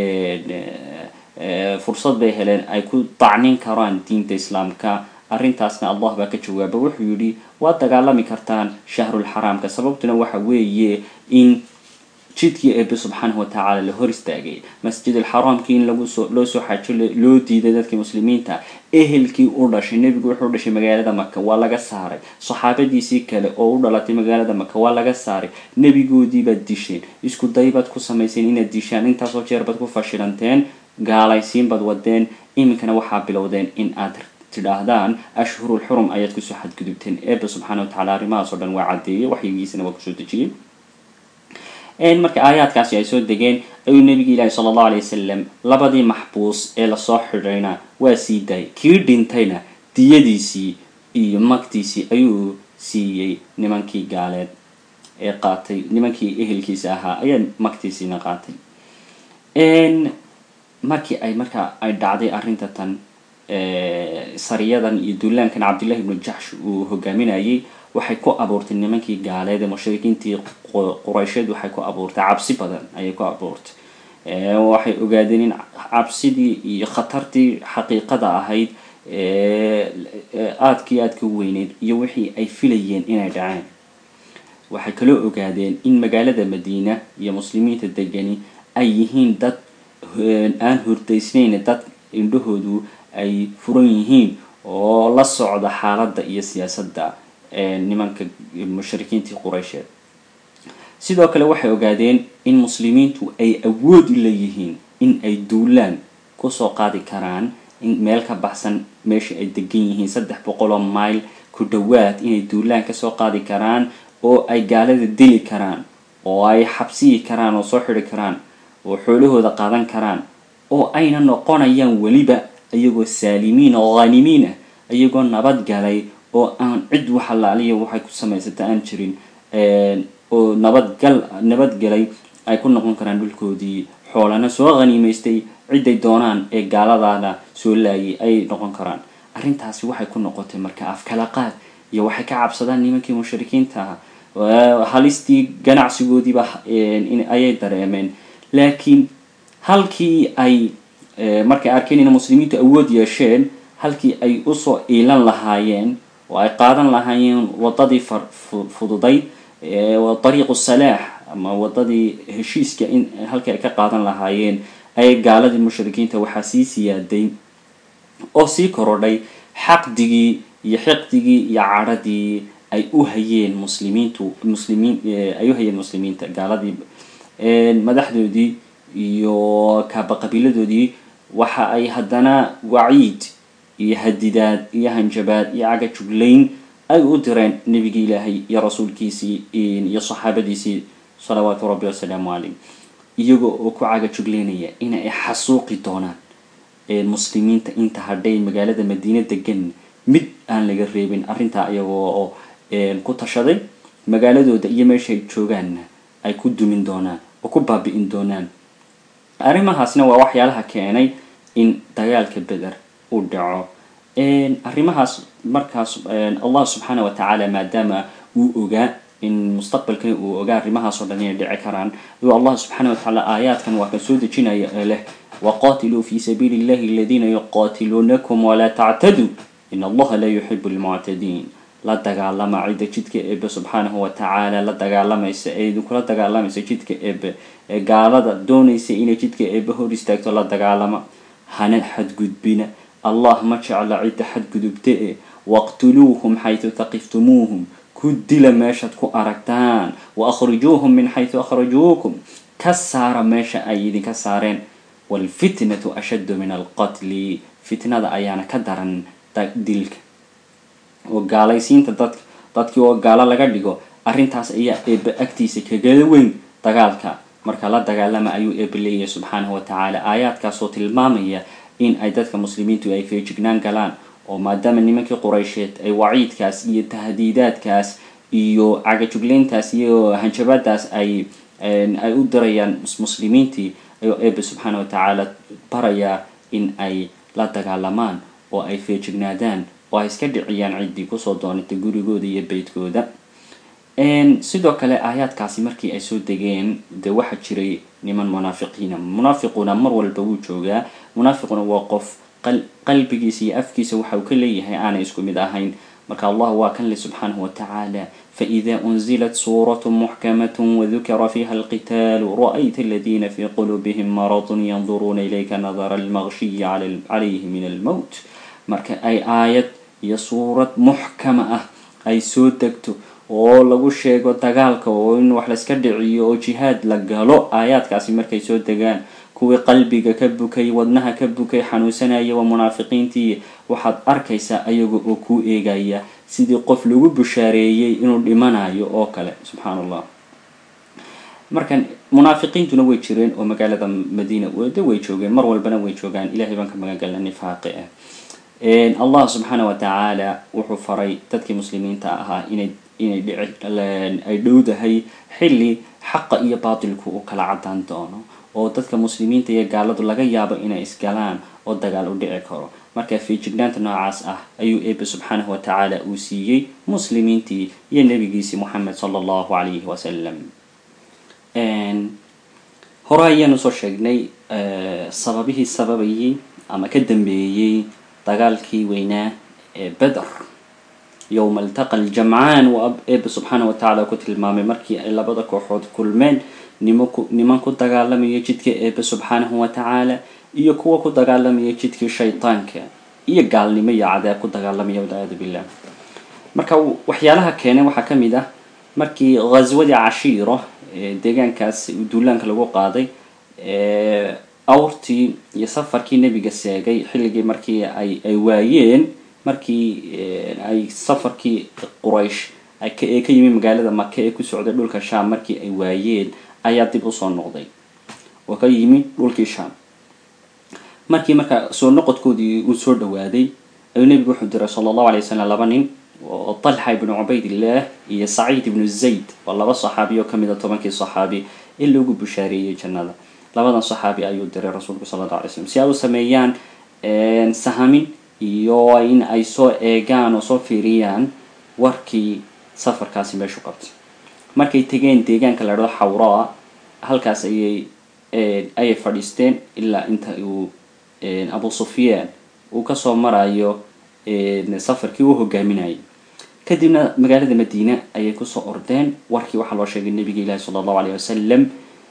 fursad bay heleen ay ku dacnin karaan diinta islaamka arrintaasna allah baa ka jawaaba wuxuu yidhi waad dagaalami kartaan shahrulxaraamka sababtuna waxa weeye in jidkii eebe subxaanahu watacaala la hor istaagay masjid alxaraamkii in lagusoo loo soo xajo loo diiday dadkii muslimiinta ehelkii u dhashay nebigu wuxuu u dhashay magaalada maka waa laga saaray saxaabadiisii kale oo u dhalatay magaalada maka waa laga saaray nebigoodii baad disheen isku day baad ku samayseen inaad dishaan intaasoo jeer baad ku fashilanteen gaalaysiin baad wadeen iminkana waxaa bilowdeen in aad tidhaahdaan ashhurul xurum ayaad kusoo xadgudubteen eebe subxaana watacala arrimahaas oo dhan waa caddeeyey waxyigiisana waa kusoo dejiyey marka aayaadkaasi ay soo degeen ayuu nabiga ilaahi sala allahu alay wasalam labadii maxbuus ee lasoo xidhayna waa sii daayay kii dhintayna diyadiisii iyo magtiisii ayuu siiyey nimankii gaaleed ee qaatay nimankii ehelkiisa ahaa ayaa magtiisiina qaatay markii ay markaa ay dhacday arrinta tan sariyadan iyo duulaankan cabdillahi ibnu jaxsh uu hogaaminayay waxay ku abuurtay nimankii gaaleed ee mushrikiintii quraysheed waxay ku abuurtay cabsi badan ayay ku abuurtay waxay ogaadeen in cabsidii iyo khatartii xaqiiqada ahayd aadkii aadka u weyneyd iyo wixii ay filayeen inay dhaceen waxay kaloo ogaadeen in magaalada madiina iyo muslimiinta degani ay yihiin dad aan hurdaysnayn dad indhahoodu ay furan yihiin oo la socda xaaladda iyo siyaasadda nimanka mushrikiintii quraysheed sidoo kale waxay ogaadeen in muslimiintu ay awood u leeyihiin in ay duulaan kusoo qaadi karaan in meel ka baxsan meesha ay degan yihiin saddex boqol oo mile ku dhowaad inay duulaan kasoo qaadi karaan oo ay gaalada dili karaan oo ay xabsiyi karaan oo soo xidhi karaan oo xoolahooda qaadan karaan oo ayna noqonayaan weliba iyagoo saalimiin oo khanimiin ah iyagoo nabad galay oo aan cid waxalaaliya waxay ku samaysata aan jirin oo nabadgal nabadgelay ay ku noqon karaan dhulkoodii xoolana soo khaniimaystay ciday doonaan ee gaaladaana soo laayay ay noqon karaan arrintaasi waxay ku noqotay marka afkala qaad iyo waxay ka cabsadaan nimankii mushrikiinta ah halistii ganacsigoodiiba ayay dareemeen laakiin halkii ay markay arkeen ina muslimiintu awood yeesheen halkii ay usoo iilan lahaayeen oo ay qaadan lahaayeen wadadii fududayd dariiqu salaax ama wadadii heshiiska in halkii ay ka qaadan lahaayeen ayay gaaladii mushrikiinta waxaa sii siyaaday oo sii korodhay xaqdigii iyo xiqdigii iyo cadhadii ay u hayeen muslimiintu muslimiin ay u hayeen muslimiinta gaaladii madaxdoodii iyo kaaba qabiiladoodii waxa ay haddana waciid iyo hadidaad iyo hanjabaad iyo caga juglayn ay u direen nebigii ilaahay iyo rasuulkiisii iyo saxaabadiisii salawaatu rabbi wasalaamu caleyh iyagoo oo ku caga juglaynaya in ay xasuuqi doonaan muslimiinta inta hadhay magaalada madiine degan mid aan laga reebin arrintaa iyagoo oo ku tashaday magaaladooda iyo meeshaay joogaanna ay ku dumin doonaan oo ku baabi'in doonaan arrimahaasna waa waxyaalaha keenay in dagaalka beder uu dhaco arrimahaas markaas allah subxaana wa tacaala maadaama uu ogaa in mustaqbalkani uu ogaa arrimahaas oo dhan inay dhici karaan ayuu allah subxaana wa tacaala aayaadkan waa kan soo dejinaya ee leh waqatiluu fi sabiili illahi aladiina yuqatiluunakum walaa tactaduu in allaha la yuxibu lmuctadiin la dagaalama cidda jidka eebe subxaanahu wa tacaala la dagaalamaysa ee idinkula dagaalamaysa jidka eebe ee gaalada doonaysa inay jidka eebe hor istaagto la dagaalama hana xadgudbina allah ma jecla cidda xadgudubta e waqtuluuhum xaytu taqiftumuuhum ku dila meeshaad ku aragtaan wa akhrijuuhum min xaytu akhrajuukum ka saara meesha ay idinka saareen waalfitnatu ashaddu min alqatli fitnada ayaana ka daran dilka oo gaalaysiinta dad dadkii oo gaalo laga dhigo arrintaas ayaa eebe agtiisa kagala weyn dagaalka marka la dagaalama ayuu eebe leeyahay subxaanahu wa tacaala aayaadkaasoo tilmaamaya in ay dadka muslimiintu ay feejignaan galaan oo maadaama nimankii quraysheed ay waciidkaas iyo tahdiidaadkaas iyo cagajugleyntaas iyo hanjabadaas ay ay u dirayaan muslimiintii ayuu eebe subxaana wa tacaala barayaa in ay la dagaalamaan oo ay feejignaadaan oo ay iska dhiciyaan ciddii kusoo doonatay gurigooda iyo beytkooda sidoo kale aayaadkaasi markii ay soo degeen dee waxaa jiray niman munaafiqiina munaafiquna mar walba wuu joogaa munaafiquna waa qof qalbigiisa iyo afkiisa waxa uu ka leeyahay aanay isku mid ahayn marka allah waa kan le subxaanahu wa tacaala faإida unzilat suuraة muxkamaة wadukira fiha alqitaalu ra'ayta aladiina fi quluubihim marad yanduruuna ilayka nadara almaqshiyi calayhi min almowt marka ay aayad iyo suurad muxkama ah ay soo degto oo lagu sheego dagaalka oo in wax layska dhiciyo oo jihaad la galo aayaadkaasi markay soo degaan kuwii qalbiga ka bukay wadnaha ka bukay xanuunsanaya waa munaafiqiintii waxaad arkaysaa ayaga oo kuu eegaya sidii qof lagu bushaareeyey inuu dhimanayo oo kale subxaan allah markan munaafiqiintuna way jireen oo magaalada madiina de way joogeen mar walbana way joogaan ilahay baan ka magangalna nifaaqi ah allah subxaana wa tacaala wuxuu faray dadkii muslimiinta ahaa inay inay dhici ay dhowdahay xilli xaqa iyo baatilku uu kala cadaan doono oo dadka muslimiinta iyo gaaladu laga yaabo inay isgalaan oo dagaal u dhici karo marka fiijignaanta noocaas ah ayuu eebe subxaanahu wa tacaala uu siiyey muslimiintii iyo nebigiisii moxamed sala allahu calayhi wasalam hore ayaanu soo sheegnay sababihii sababayay ama ka dambeeyey dagaalkii weynaa ee beder yowma altaqa aljamcaan uu eebe subxaana wa tacaala ku tilmaamay markii ay labada kooxood kulmeen nimanku niman ku dagaalamaya jidka eebe subxaanahu wa tacaala iyo kuwa ku dagaalamaya jidkii shaytaanka iyo gaalnimo iyo cadaab ku dagaalamaya walciyaadu billah marka waxyaalaha keenay waxaa ka mid ah markii ghaswadii cashiiro deegaankaas duulaanka lagu qaaday awrtii iyo safarkii nebiga seegay xilligii markii ay ay waayeen markii ay safarkii quraysh ee ka yimi magaalada maka ee ku socday dhulka sham markii ay waayeen ayaa dib usoo noqday oo ka yimi dhulkii sham markii marka soo noqodkoodii uu soo dhawaaday ayuu nebigu wuxuu diray sala allahu alay wasalam laba nin oo talxa ibnu cubaydillah iyo saciid ibnu zayd waa laba saxaabi oo kamid a tobankii saxaabi in loogu bushaareeyey jannada labadan saxaabi ayuu diray rasuulku sala alla alay slam si ay u sameeyaan sahamin iyo in ay soo eegaan oo soo fiiriyaan warkii safarkaasi meeshu qabtay markay tegeen deegaanka la dhado xawraa halkaas ayay ayay fadhiisteen ilaa inta uu abu sufyaan uu kasoo marayo safarkii uu hogaaminayay kadibna magaalada madiina ayay kusoo ordeen warkii waxaa loo sheegay nabiga ilaahi sala allahu alayh wasalam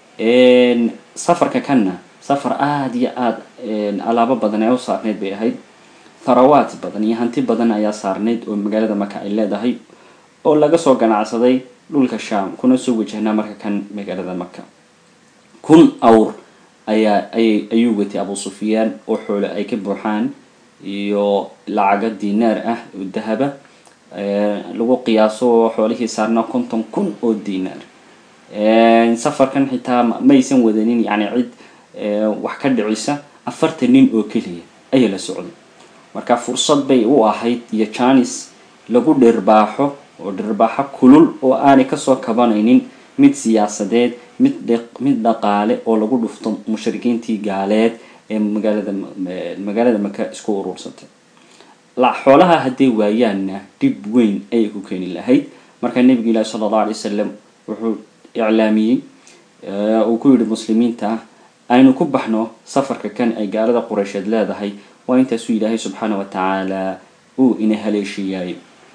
safarka kanna safar aada iyo aada alaabo badan ee u saarneyd bay ahayd tharawaat badan iyo hanti badan ayaa saarneyd oo magaalada maka ay leedahay oo laga soo ganacsaday dhulka sham kuna soo wajahnaa marka kan magaalada maka kun awr ayaa ayay ayuu watay abu sufyaan oo xoole ay ka buuxaan iyo lacaga dinaar ah oo dahaba lagu qiyaaso xoolihii saarnaa konton kun oo dinaar safarkan xitaa maysan wadanin yani cid wax ka dhicisa afartan nin oo keliya ayaa la socday marka fursad bay u ahayd iyo janis lagu dhirbaaxo oo dhirbaaxo kulul oo aanay kasoo kabanaynin mid siyaasadeed mid mid dhaqaale oo lagu dhufto mushrikiintii gaaleed ee magaalada magaalada maka isku uruursatay xoolaha hadday waayaanna dhib weyn ayay ku keeni lahayd marka nebiga ilaahi sala allahu alay wasalam wuxuu iclaamiyey uu ku yidhi muslimiinta aynu ku baxno safarka kan ay gaalada qureysheed leedahay waa intaasuu ilaahay subxaana wa tacaala uu ina haleeshiiyaayo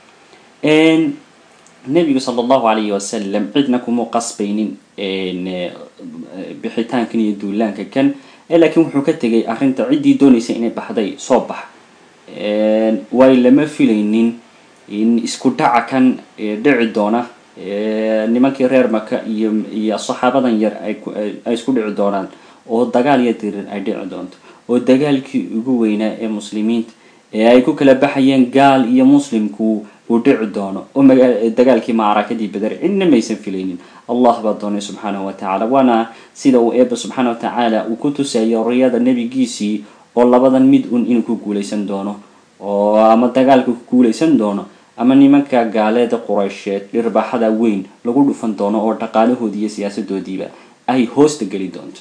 nebigu sala allahu alayhi wasalam cidna kuma qasbaynin bixitaankan iyo duulaanka kan laakiin wuxuu ka tegay arrinta ciddii doonaysa inay baxday soo bax waayo lama filaynin in isku dhaca kan dhici doona nimankii reer maka iyo iyo saxaabadan yar ay isku dhici doonaan oo dagaal iyo dirir ay dhici doonto oo dagaalkii ugu weynaa ee muslimiinta ee ay ku kala baxayeen gaal iyo muslimku uu dhici doono oo dagaalkii macrakadii beder cidna maysan filaynin allah baa doonay subxaanahu wa tacaala waana sida uu eeba subxaana wa tacaala uu ku tusayo riyada nebigiisii oo labadan mid un inuu ku guulaysan doono oo ama dagaalka ku guulaysan doono ama nimanka gaaleeda quraysheed dhirbaaxada weyn lagu dhufan doono oo dhaqaalahoodii iyo siyaasadoodiiba ay hoosta geli doonto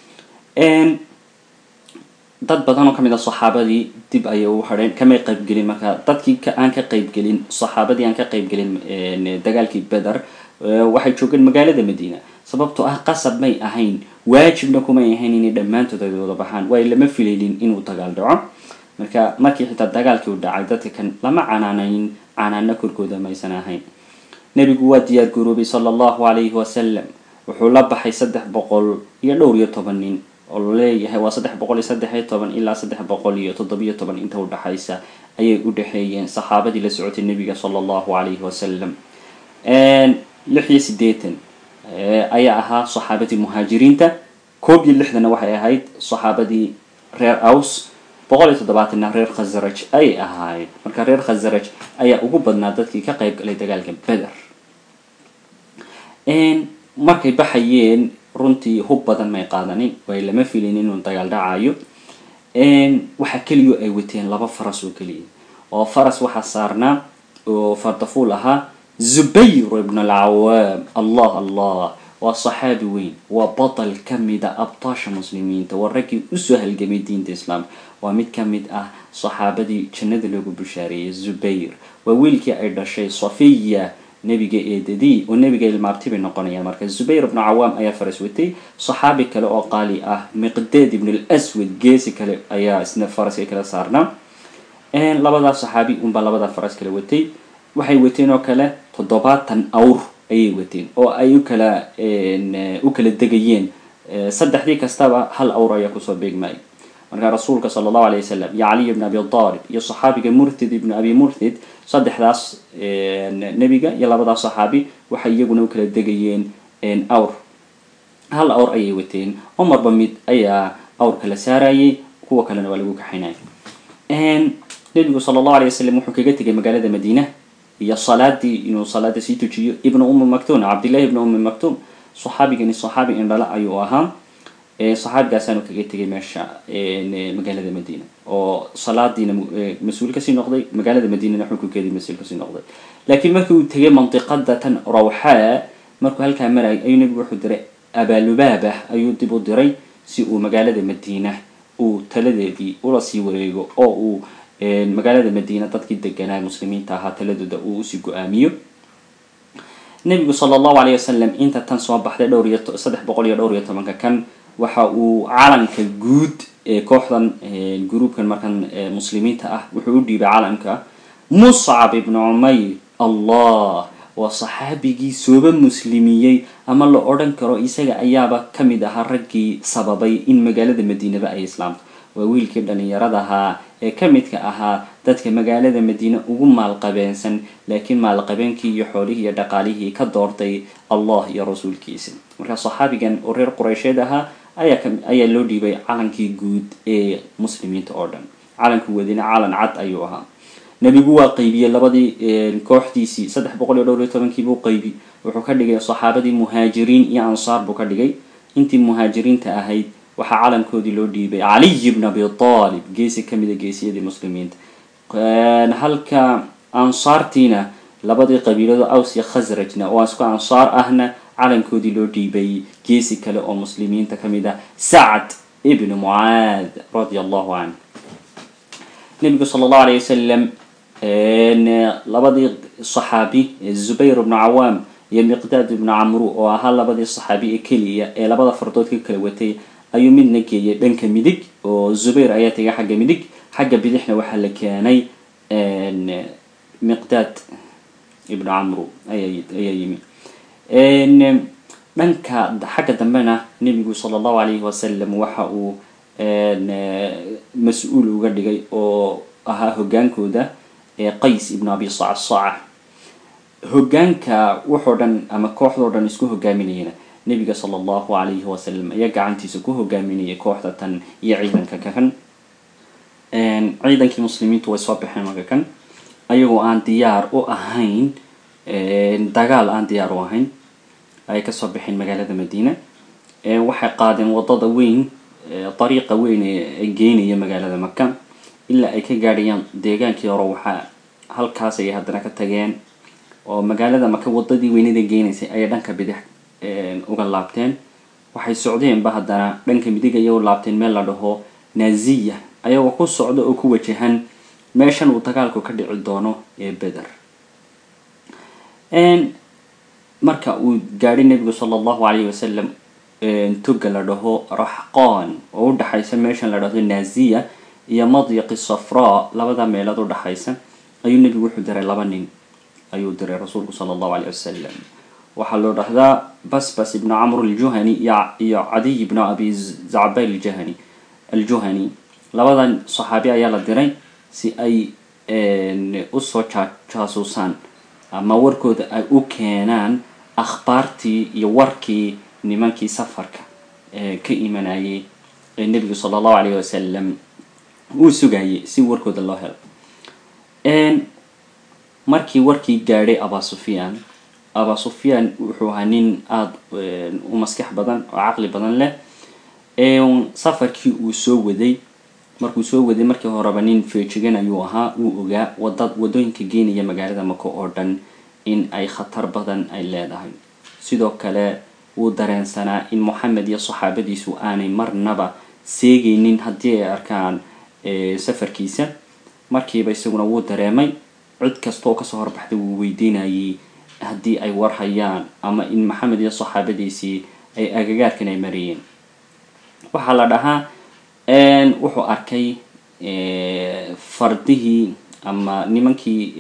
dad badan oo kamid a saxaabadii dib ayay u hadheen kamay qaybgelin marka dadkii aan ka qaybgelin saxaabadii aan ka qaybgelin dagaalkii beder waxay joogeen magaalada madiina sababtoo ah qasab may ahayn waajibna kumay ahayn inay dhammaantood ay wada baxaan waayo lama filaynin inuu dagaal dhaco marka markii xitaa dagaalkii u dhacay dadka kan lama canaanayn canaano korkooda maysan ahayn nebigu waa diyaar garoobay sala allahu calayhi wasalam wuxuu la baxay saddex boqol iyo dhowr iyo toban nin oo laleeyahay waa saddex boqol iyo saddex iyo toban ilaa saddex boqol iyo toddobiyo toban inta udhexaysa ayay u dhexeeyeen saxaabadii la socotay nebiga sala allahu calayhi wasalam lix iyo siddeetan ayaa ahaa saxaabadii muhaajiriinta koob iyo lixdana waxay ahayd saxaabadii reer aws boqol iyo toddobaatanna reer khasraj ayay ahaayeen marka reer khasraj ayaa ugu badnaa dadkii ka qayb galay dagaalka beder markay baxayeen runtii hub badan may qaadanin way lama filin inuu dagaal dhacayo waxaa keliyo ay wateen laba faras oo keliya oo faras waxaa saarnaa oo fardafuul ahaa zubayr ibn alcawaam allah allah waa saxaabi weyn waa batal ka mida abtaasha muslimiinta waa raggii usoo halgamay diinta islaamka waa mid ka mid ah saxaabadii jannada loogu bushaareeyay zubayr waa wiilkii ay dhashay safiya nebiga eedadii oo nebiga ilmaabti bay noqonayaan marka zubayr ibnu cawaam ayaa faras watay saxaabi kale oo qaali ah miqdeed ibn lswad geesi kale ayaa isna faraska kala saarnaa labadaa saxaabi unbaa labadaa faras kala watay waxay wateen oo kale toddobaatan awr ayay wateen oo ay ukala u kala degayeen saddexdii kastaba hal awr ayaa kusoo beegmaya markaa rasuulka sala allahu alay wasalam iyo caliy ibn abi aalib iyo saxaabiga murtid ibn abi murtid saddexdaas nebiga iyo labadaas saxaabi waxay iyaguna u kala degayeen awr hal awr ayay wateen oo marba mid ayaa awrka la saarayay kuwa kalena waa lagu kaxaynaya nebigu sala allahu alay wasalam wuxuu kaga tegay magaalada madiina iyo salaadii inuu salaada sii tujiyo ibnu ummi mactum cabdillahi ibnu ummi mactum saxaabigani saxaabi indhala ayuu ahaa saxaabigaasaanu kaga tegay meesha magaalada madiina oo salaadiina mas-uul kasii noqday magaalada madiinana xukunkeedii mas-uul kasii noqday laakiin markii uu tegay mandiqada tan rawxaa markuu halkaa marayay ayuu nebigu wuxuu diray abaalubaaba ayuu dib u diray si uu magaalada madiina uu taladeedii ula sii wareego oo uu magaalada madiina dadkii deganaa muslimiinta ahaa taladooda uu usii go-aamiyo nebigu sala allahu alayh wasalam inta tan soo baxday dhowr iyo saddex boqol iyo dhowr iyo tobanka kan waxa uu calanka guud ee kooxdan gruubkan markan muslimiinta ah wuxuu u dhiibay calanka muscab ibnu cumayr allah waa saxaabigii sooba muslimiyey ama la odhan karo isaga ayaaba ka mid ahaa raggii sababay in magaalada madiinaba ay islaamto waa wiilkii dhalinyarada ahaa ee ka midka ahaa dadka magaalada madiine ugu maalqabeensan laakiin maalqabeenkii iyo xoolihii iyo dhaqaalihii ka doortay allah iyo rasuulkiisa markaa saxaabigan oo reer quraysheed ahaa ayaa loo dhiibay calankii guud ee muslimiinta oo dhan calanku wadina calan cad ayuu ahaa nebigu waa qaybiyey labadii kooxdiisii saddex boqol iyo dhowr iyo tobankiibuu qaybi wuxuu ka dhigay saxaabadii muhaajiriin iyo ansaar buu ka dhigay intii muhaajiriinta ahayd waxaa calankoodii loo dhiibay caliy bn abi aalib geesi kamida geesiyadii muslimiinta halka ansaartiina labadii qabiilado aws iyo khasrajna oo isku ansaar ahna calankoodii loo dhiibay geesi kale oo muslimiinta kamid ah sacd ibn mucaad radia allahu canh nebigu sala allahu alayh wasalam labadii saxaabi zubayr ibnu cawaam iyo miqdaad ibnu camru oo ahaa labadii saxaabi ee keliya ee labada fardood ka kala watay ayuu midna geeyay dhanka midig oo zubayr ayaa tegay xagga midig xagga bidixna waxaa la keenay miqdaad ibnu camru ayaa yimi dhanka xagga dambena nebigu sala allahu alayhi wasalam waxa uu mas-uul uga dhigay oo ahaa hoggaankooda qays ibnu abi sacsaca hoggaanka wuxoo dhan ama kooxdoo dhan isku hogaaminayana nebiga sala allahu alayhi wasalam ayaa gacantiisa ku hogaaminayay kooxda tan iyo ciidanka kakan ciidankii muslimiintu way soo baxeen marka kan ayagoo aan diyaar u ahayn dagaal aan diyaar u ahayn ayay kasoo baxeen magaalada madiina waxay qaadeen wadada weyn dariiqa weyn ee geynaya magaalada maka ilaa ay ka gaadhayaan deegaankii hore waxaa halkaas ayay haddana ka tageen oo magaalada maka wadadii weynada geynaysay ayay dhanka bidix uga laabteen waxay socdeenba haddana dhanka midig ayay u laabteen meel la dhaho naziya ayagoo ku socda oo ku wajahan meeshan uu dagaalku ka dhici doono ee beder marka uu gaadhay nebigu sala allahu alayhi wasalam toga la dhaho raxqaan oo u dhaxaysa meeshan la dhahdo naziya iyo madyaqi safraa labada meelood u dhaxaysa ayuu nebigu wuxuu diray laba nin ayuu diray rasuulku sala allahu alayh wasalam waxaa loo dhahdaa basbas ibnu camr aljuhani iyo cadiy ibnu abi zacbay ljahani aljuhani labadan saxaabi ayaa la diray si ay usoo jaasuusaan ama warkooda ay u keenaan akhbaartii iyo warkii nimankii safarka ka imanayay ee nebigu sala allahu alayh wasalam uu sugayay si warkooda loo helo markii warkii gaadhay aba sufyaan aba sufyaan wuxuu ahaa nin aada u maskax badan oo caqli badan leh safarkii uu soo waday markuu soo waday markii horeba nin feejigan ayuu ahaa uu ogaa wada wadooyinka geenaya magaalada maka oo dhan in ay khatar badan ay leedahay sidoo kale wuu dareensanaa in moxamed iyo saxaabadiisu aanay marnaba seegaynin haddii ay arkaan safarkiisa markiiba isaguna wuu dareemay cid kasta oo kasoo horbaxday wuu weydiinayay haddii ay war hayaan ama in maxamed iyo saxaabadiisii ay agagaarkan ay marayeen waxaa la dhahaa wuxuu arkay fardihii ama nimankii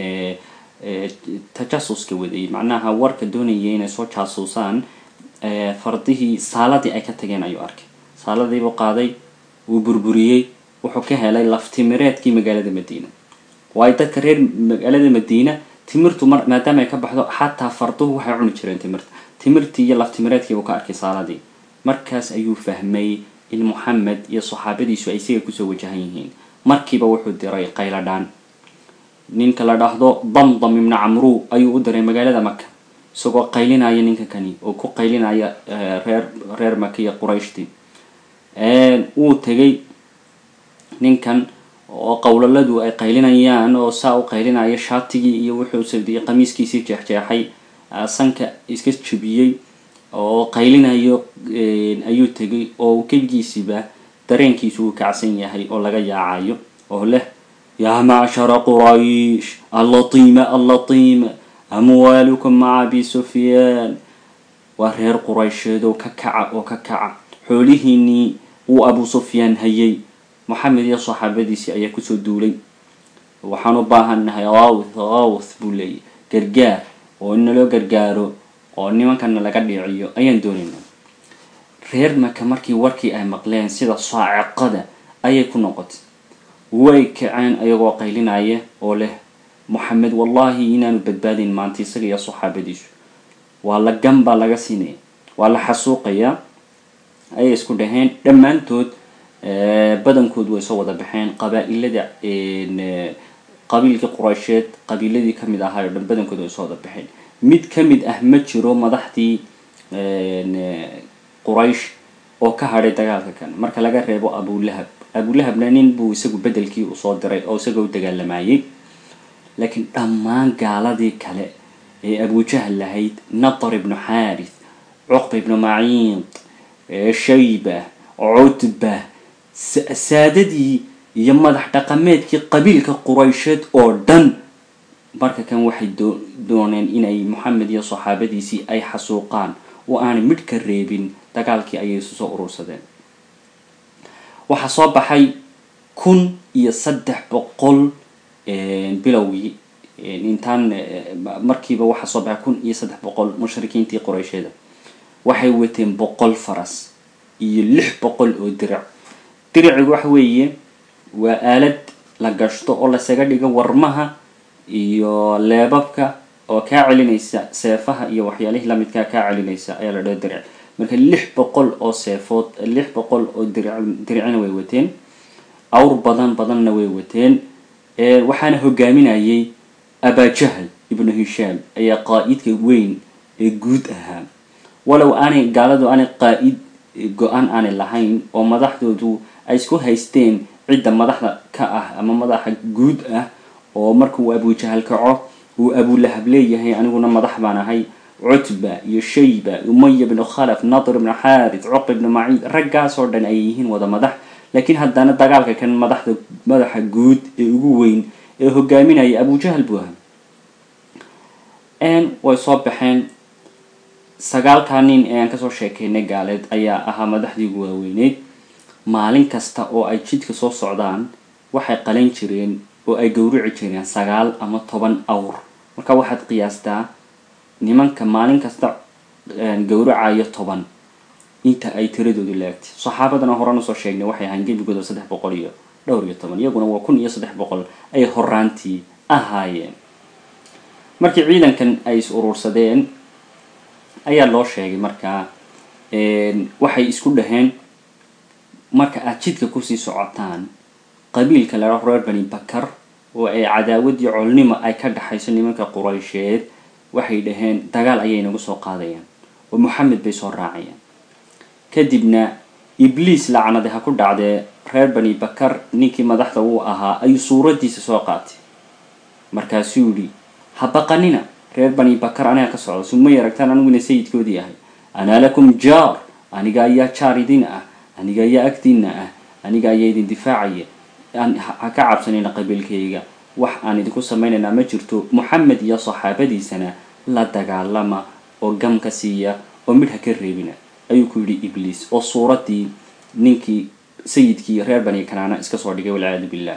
tajasuska waday macnaha warka doonayay inay soo jaasuusaan fardihii saaladii ay ka tageen ayuu arkay saaladiibuu qaaday wuu burburiyey wuxuu ka helay laftimireedkii magaalada madiina waayo dadka reer magaalada madiina timirtu mar maadaama ay ka baxdo xataa farduhu waxay cuni jireen timirta timirtii iyo laftimireedkii buu ka arkay saaladii markaas ayuu fahmay in moxamed iyo saxaabadiisu ay isaga kusoo wajahan yihiin markiiba wuxuu diray qayladhaan ninka la dhahdo damdam ibna camru ayuu u diray magaalada maka isagoo qaylinaya ninka kani oo ku qaylinaya reer reer maka iyo qurayshtii wuu tegay ninkan oo qowlaladu ay qaylinayaan oo saa u qaylinaya shaatigii iyo wuxuu sabdiyey qamiiskiisii jeexjeexay sanka iska jebiyey oo qaylinayo ayuu tegay oo kebigiisiba dareenkiisu uu kacsan yahay oo laga yaacayo oo leh yaa macshara quraysh allatiima allatiima amwaalukum maca abi sufyaan waa reer quraysheed oo ka kaca oo ka kaca xoolihiinii uu abu sufyaan hayay moxamed iyo saxaabadiisii ayaa kusoo duulay waxaan u baahannahay awth awth buu leeyay gargaar oo in naloo gargaaro oo nimankana laga dhiiciyo ayaan doonaynaa reer maka markii warkii ay maqleen sida saaciqada ayay ku noqotay way kaceen ayagoo qaylinaya oo leh moxamed wallahi inaanu badbaadin maanta isaga iyo saxaabadiisu waa la gan baa laga siinaya waa la xasuuqayaa ayay isku dhaheen dhammaantood badankood way soo wada baxeen qabaa-ilada qabiilkii quraysheed qabiiladii kamid ahaa oo dhan badankood way soo wada baxeen mid kamid ah ma jiro madaxdii quraysh oo ka hadhay dagaalka kan marka laga reebo abulahab abulahabna nin buu isagu bedelkii usoo diray oo isaga u dagaalamayay laakiin dhammaan gaaladii kale ee abujahal lahayd natar ibnu xaarith cuqba ibnu maciid shayba cutba saadadii iyo madax dhaqameedkii qabiilka quraysheed oo dhan marka kan waxay dooneen inay moxamed iyo saxaabadiisii ay xasuuqaan oo aanay midh ka reebin dagaalkii ayay isu soo urursadeen waxaa soo baxay kun iyo saddex boqol bilowgii intaan markiiba waxaa soo baxay kun iyo saddex boqol mushrikiintii quraysheeda waxay wateen boqol faras iyo lix boqol oo dirac diricigu waxa weeye waa aalad la gashto oo lasaga dhigo warmaha iyo leebabka oo kaa celinaysa seefaha iyo waxyaalihii lamidkaa kaa celinaysa ayaa la dhaha diric marka lix boqol oo seefood lix boqol oo diric diricina way wateen awr badan badanna way wateen waxaana hogaaminayay abajahal ibnu hishaam ayaa qaa-idka weyn ee guud ahaa walow aanay gaaladu aanay qaa-id go-aan aanay lahayn oo madaxdoodu ay isku haysteen cidda madaxda ka ah ama madaxa guud ah oo markuu abujahal kaco uu abulahab leeyahay aniguna madax baan ahay cutba iyo shayba umaya bnu khalaf nadir ibnu xaarith cuq ibnu maciid raggaasoo dhan ay yihiin wada madax laakiin haddana dagaalka kan madaxda madaxa guud ee ugu weyn ee hogaaminaya abujahal buu ahaa way soo baxeen sagaalkaa nin ee aan kasoo sheekeynay gaaleed ayaa ahaa madaxdii ugu waaweyneyd maalin kasta oo ay jidka soo socdaan waxay qalan jireen oo ay gowrici jireen sagaal ama toban awr marka waxaad qiyaastaa nimanka maalin kasta gowracayo toban inta ay tiradoodu laagtay saxaabadana horan usoo sheegnay waxay ahaan gebigooda saddex boqol iyo dhowr iyo toban iyaguna waa kun iyo saddex boqol ay horaantii ahaayeen markii ciidankan ay is urursadeen ayaa loo sheegay markaa waxay isku dhaheen marka aad jidka kusii socotaan qabiilka ladhaho reer bani bakar oo ay cadaawadii colnimo ay ka dhaxayso nimanka quraysheed waxay dhaheen dagaal ayay nagu soo qaadayaan oo moxamed bay soo raacayaan kadibna ibliis lacnade ha ku dhacdee reer bani bakar ninkii madaxda uu ahaa ayuu suuraddiisa soo qaatay markaasuu yidhi ha baqanina reer bani bakar aniga ka socda sumay aragtaan aniguna sayidkoodii ahay anaa lakum jaar aniga ayaa jaar idin ah aniga ayaa agdiina ah aniga ayaa idin difaacaya ha ka cabsanina qabiilkayga wax aan idinku samaynaynaa ma jirto moxamed iyo saxaabadiisana la dagaalama oo gamka siiya oo midh ha ka reebina ayuu ku yidhi ibliis oo suuraddii ninkii sayidkii reer bani kanaana iska soo dhigay walciyaadu billah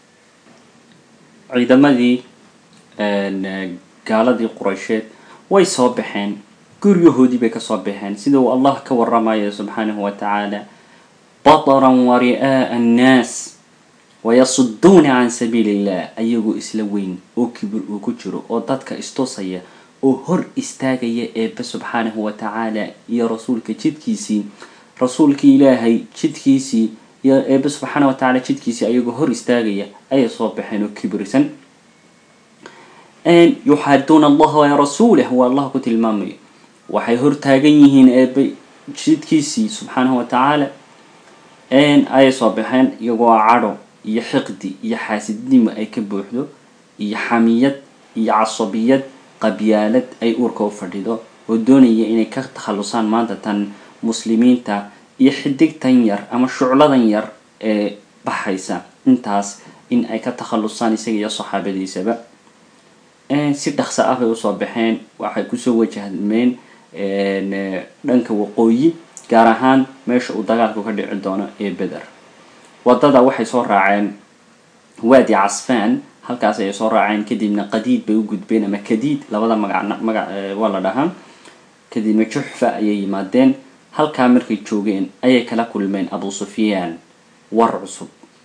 ciidamadii gaaladii quraysheed way soo baxeen guryahoodii bay kasoo baxeen sida uu allah ka waramayo subxaanahu wa tacaala bataran wa ri'aa'a annaas wayasuduuna can sabiili illah ayagoo isla weyn oo kibir uu ku jiro oo dadka istusaya oo hor istaagaya eebbe subxaanahu wa tacaala iyo rasuulka jidkiisii rasuulkii ilaahay jidkiisii iyo eebbe subxaana wa tacala jidkiisii ayagoo hor istaagaya ayay soo baxeen oo kibirsan yuxaaduuna allaha wa rasuulah waa allah ku tilmaamayo waxay hortaagan yihiin eebbe jidkiisii subxaanahu wa tacaala ayay soo baxeen iyagoo cadho iyo xiqdi iyo xaasidnimo ay ka buuxdo iyo xamiyad iyo casabiyad qabyaalad ay uurka u fadhido oo doonaya inay ka takhalusaan maanta tan muslimiinta iyo xidigtan yar ama shucladan yar ee baxaysa intaas in ay ka takhalusaan isaga iyo saxaabadiisaba si dhaqso ah bay usoo baxeen waxay kusoo wajahmeen dhanka waqooyi gaar ahaan meesha uu dagaalku ka dhici doono ee beder wadada waxay soo raaceen waadi casfaan halkaas ayay soo raaceen kadibna qadiid bay u gudbeen ama kadiid labada magac magac waa la dhahaa kadibna juxfa ayay yimaadeen halkaa markay joogeen ayay kala kulmeen abu sufyaan war cusub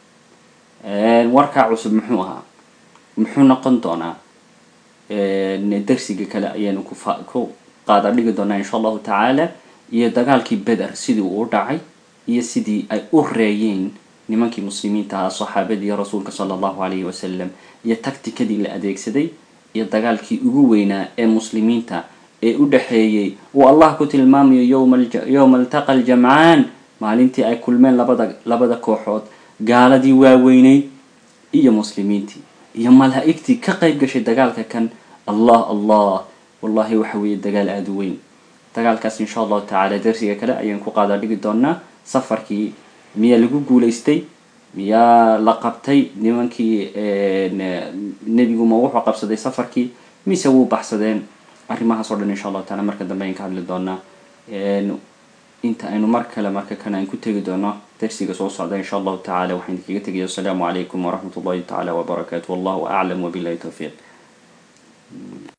warkaa cusub muxuu ahaa muxuu noqon doonaa darsiga kale ayaanu ku qaada dhigi doonaa insha allahu tacaala iyo dagaalkii beder sidii uu u dhacay iyo sidii ay u reeyeen nimankii muslimiinta ahaa saxaabadii rasuulka sala allahu calayhi wasalam iyo tactikadii la adeegsaday iyo dagaalkii ugu weynaa ee muslimiinta ee u dhexeeyey uu allah ku tilmaamayo yowma altaqa aljamcaan maalintii ay kulmeen labada labada kooxood gaaladii waaweyneyd iyo muslimiintii iyo malaa'igtii ka qayb gashay dagaalka kan allah allah wallahi waxa weeye dagaal aada u weyn dagaalkaas insha allahu tacaala darsiga kale ayaan ku qaadaa dhigi doonaa safarkii miyaa lagu guulaystay miyaa la qabtay nimankii nebiguma wuxuu qabsaday safarkii mise wuu baxsadeen arrimahaas oo dhan insha allahu taala marka dambe ayaan ka hadli doonaa inta aynu mar kale marka kan aan ku tegi doono darsiga soo socda insha allahu tacaala waxaan kaga tegaya asalaamu calaykum waraxmat ullahi tacaala wabarakaatu wallahu aclam wabillahi towfiiq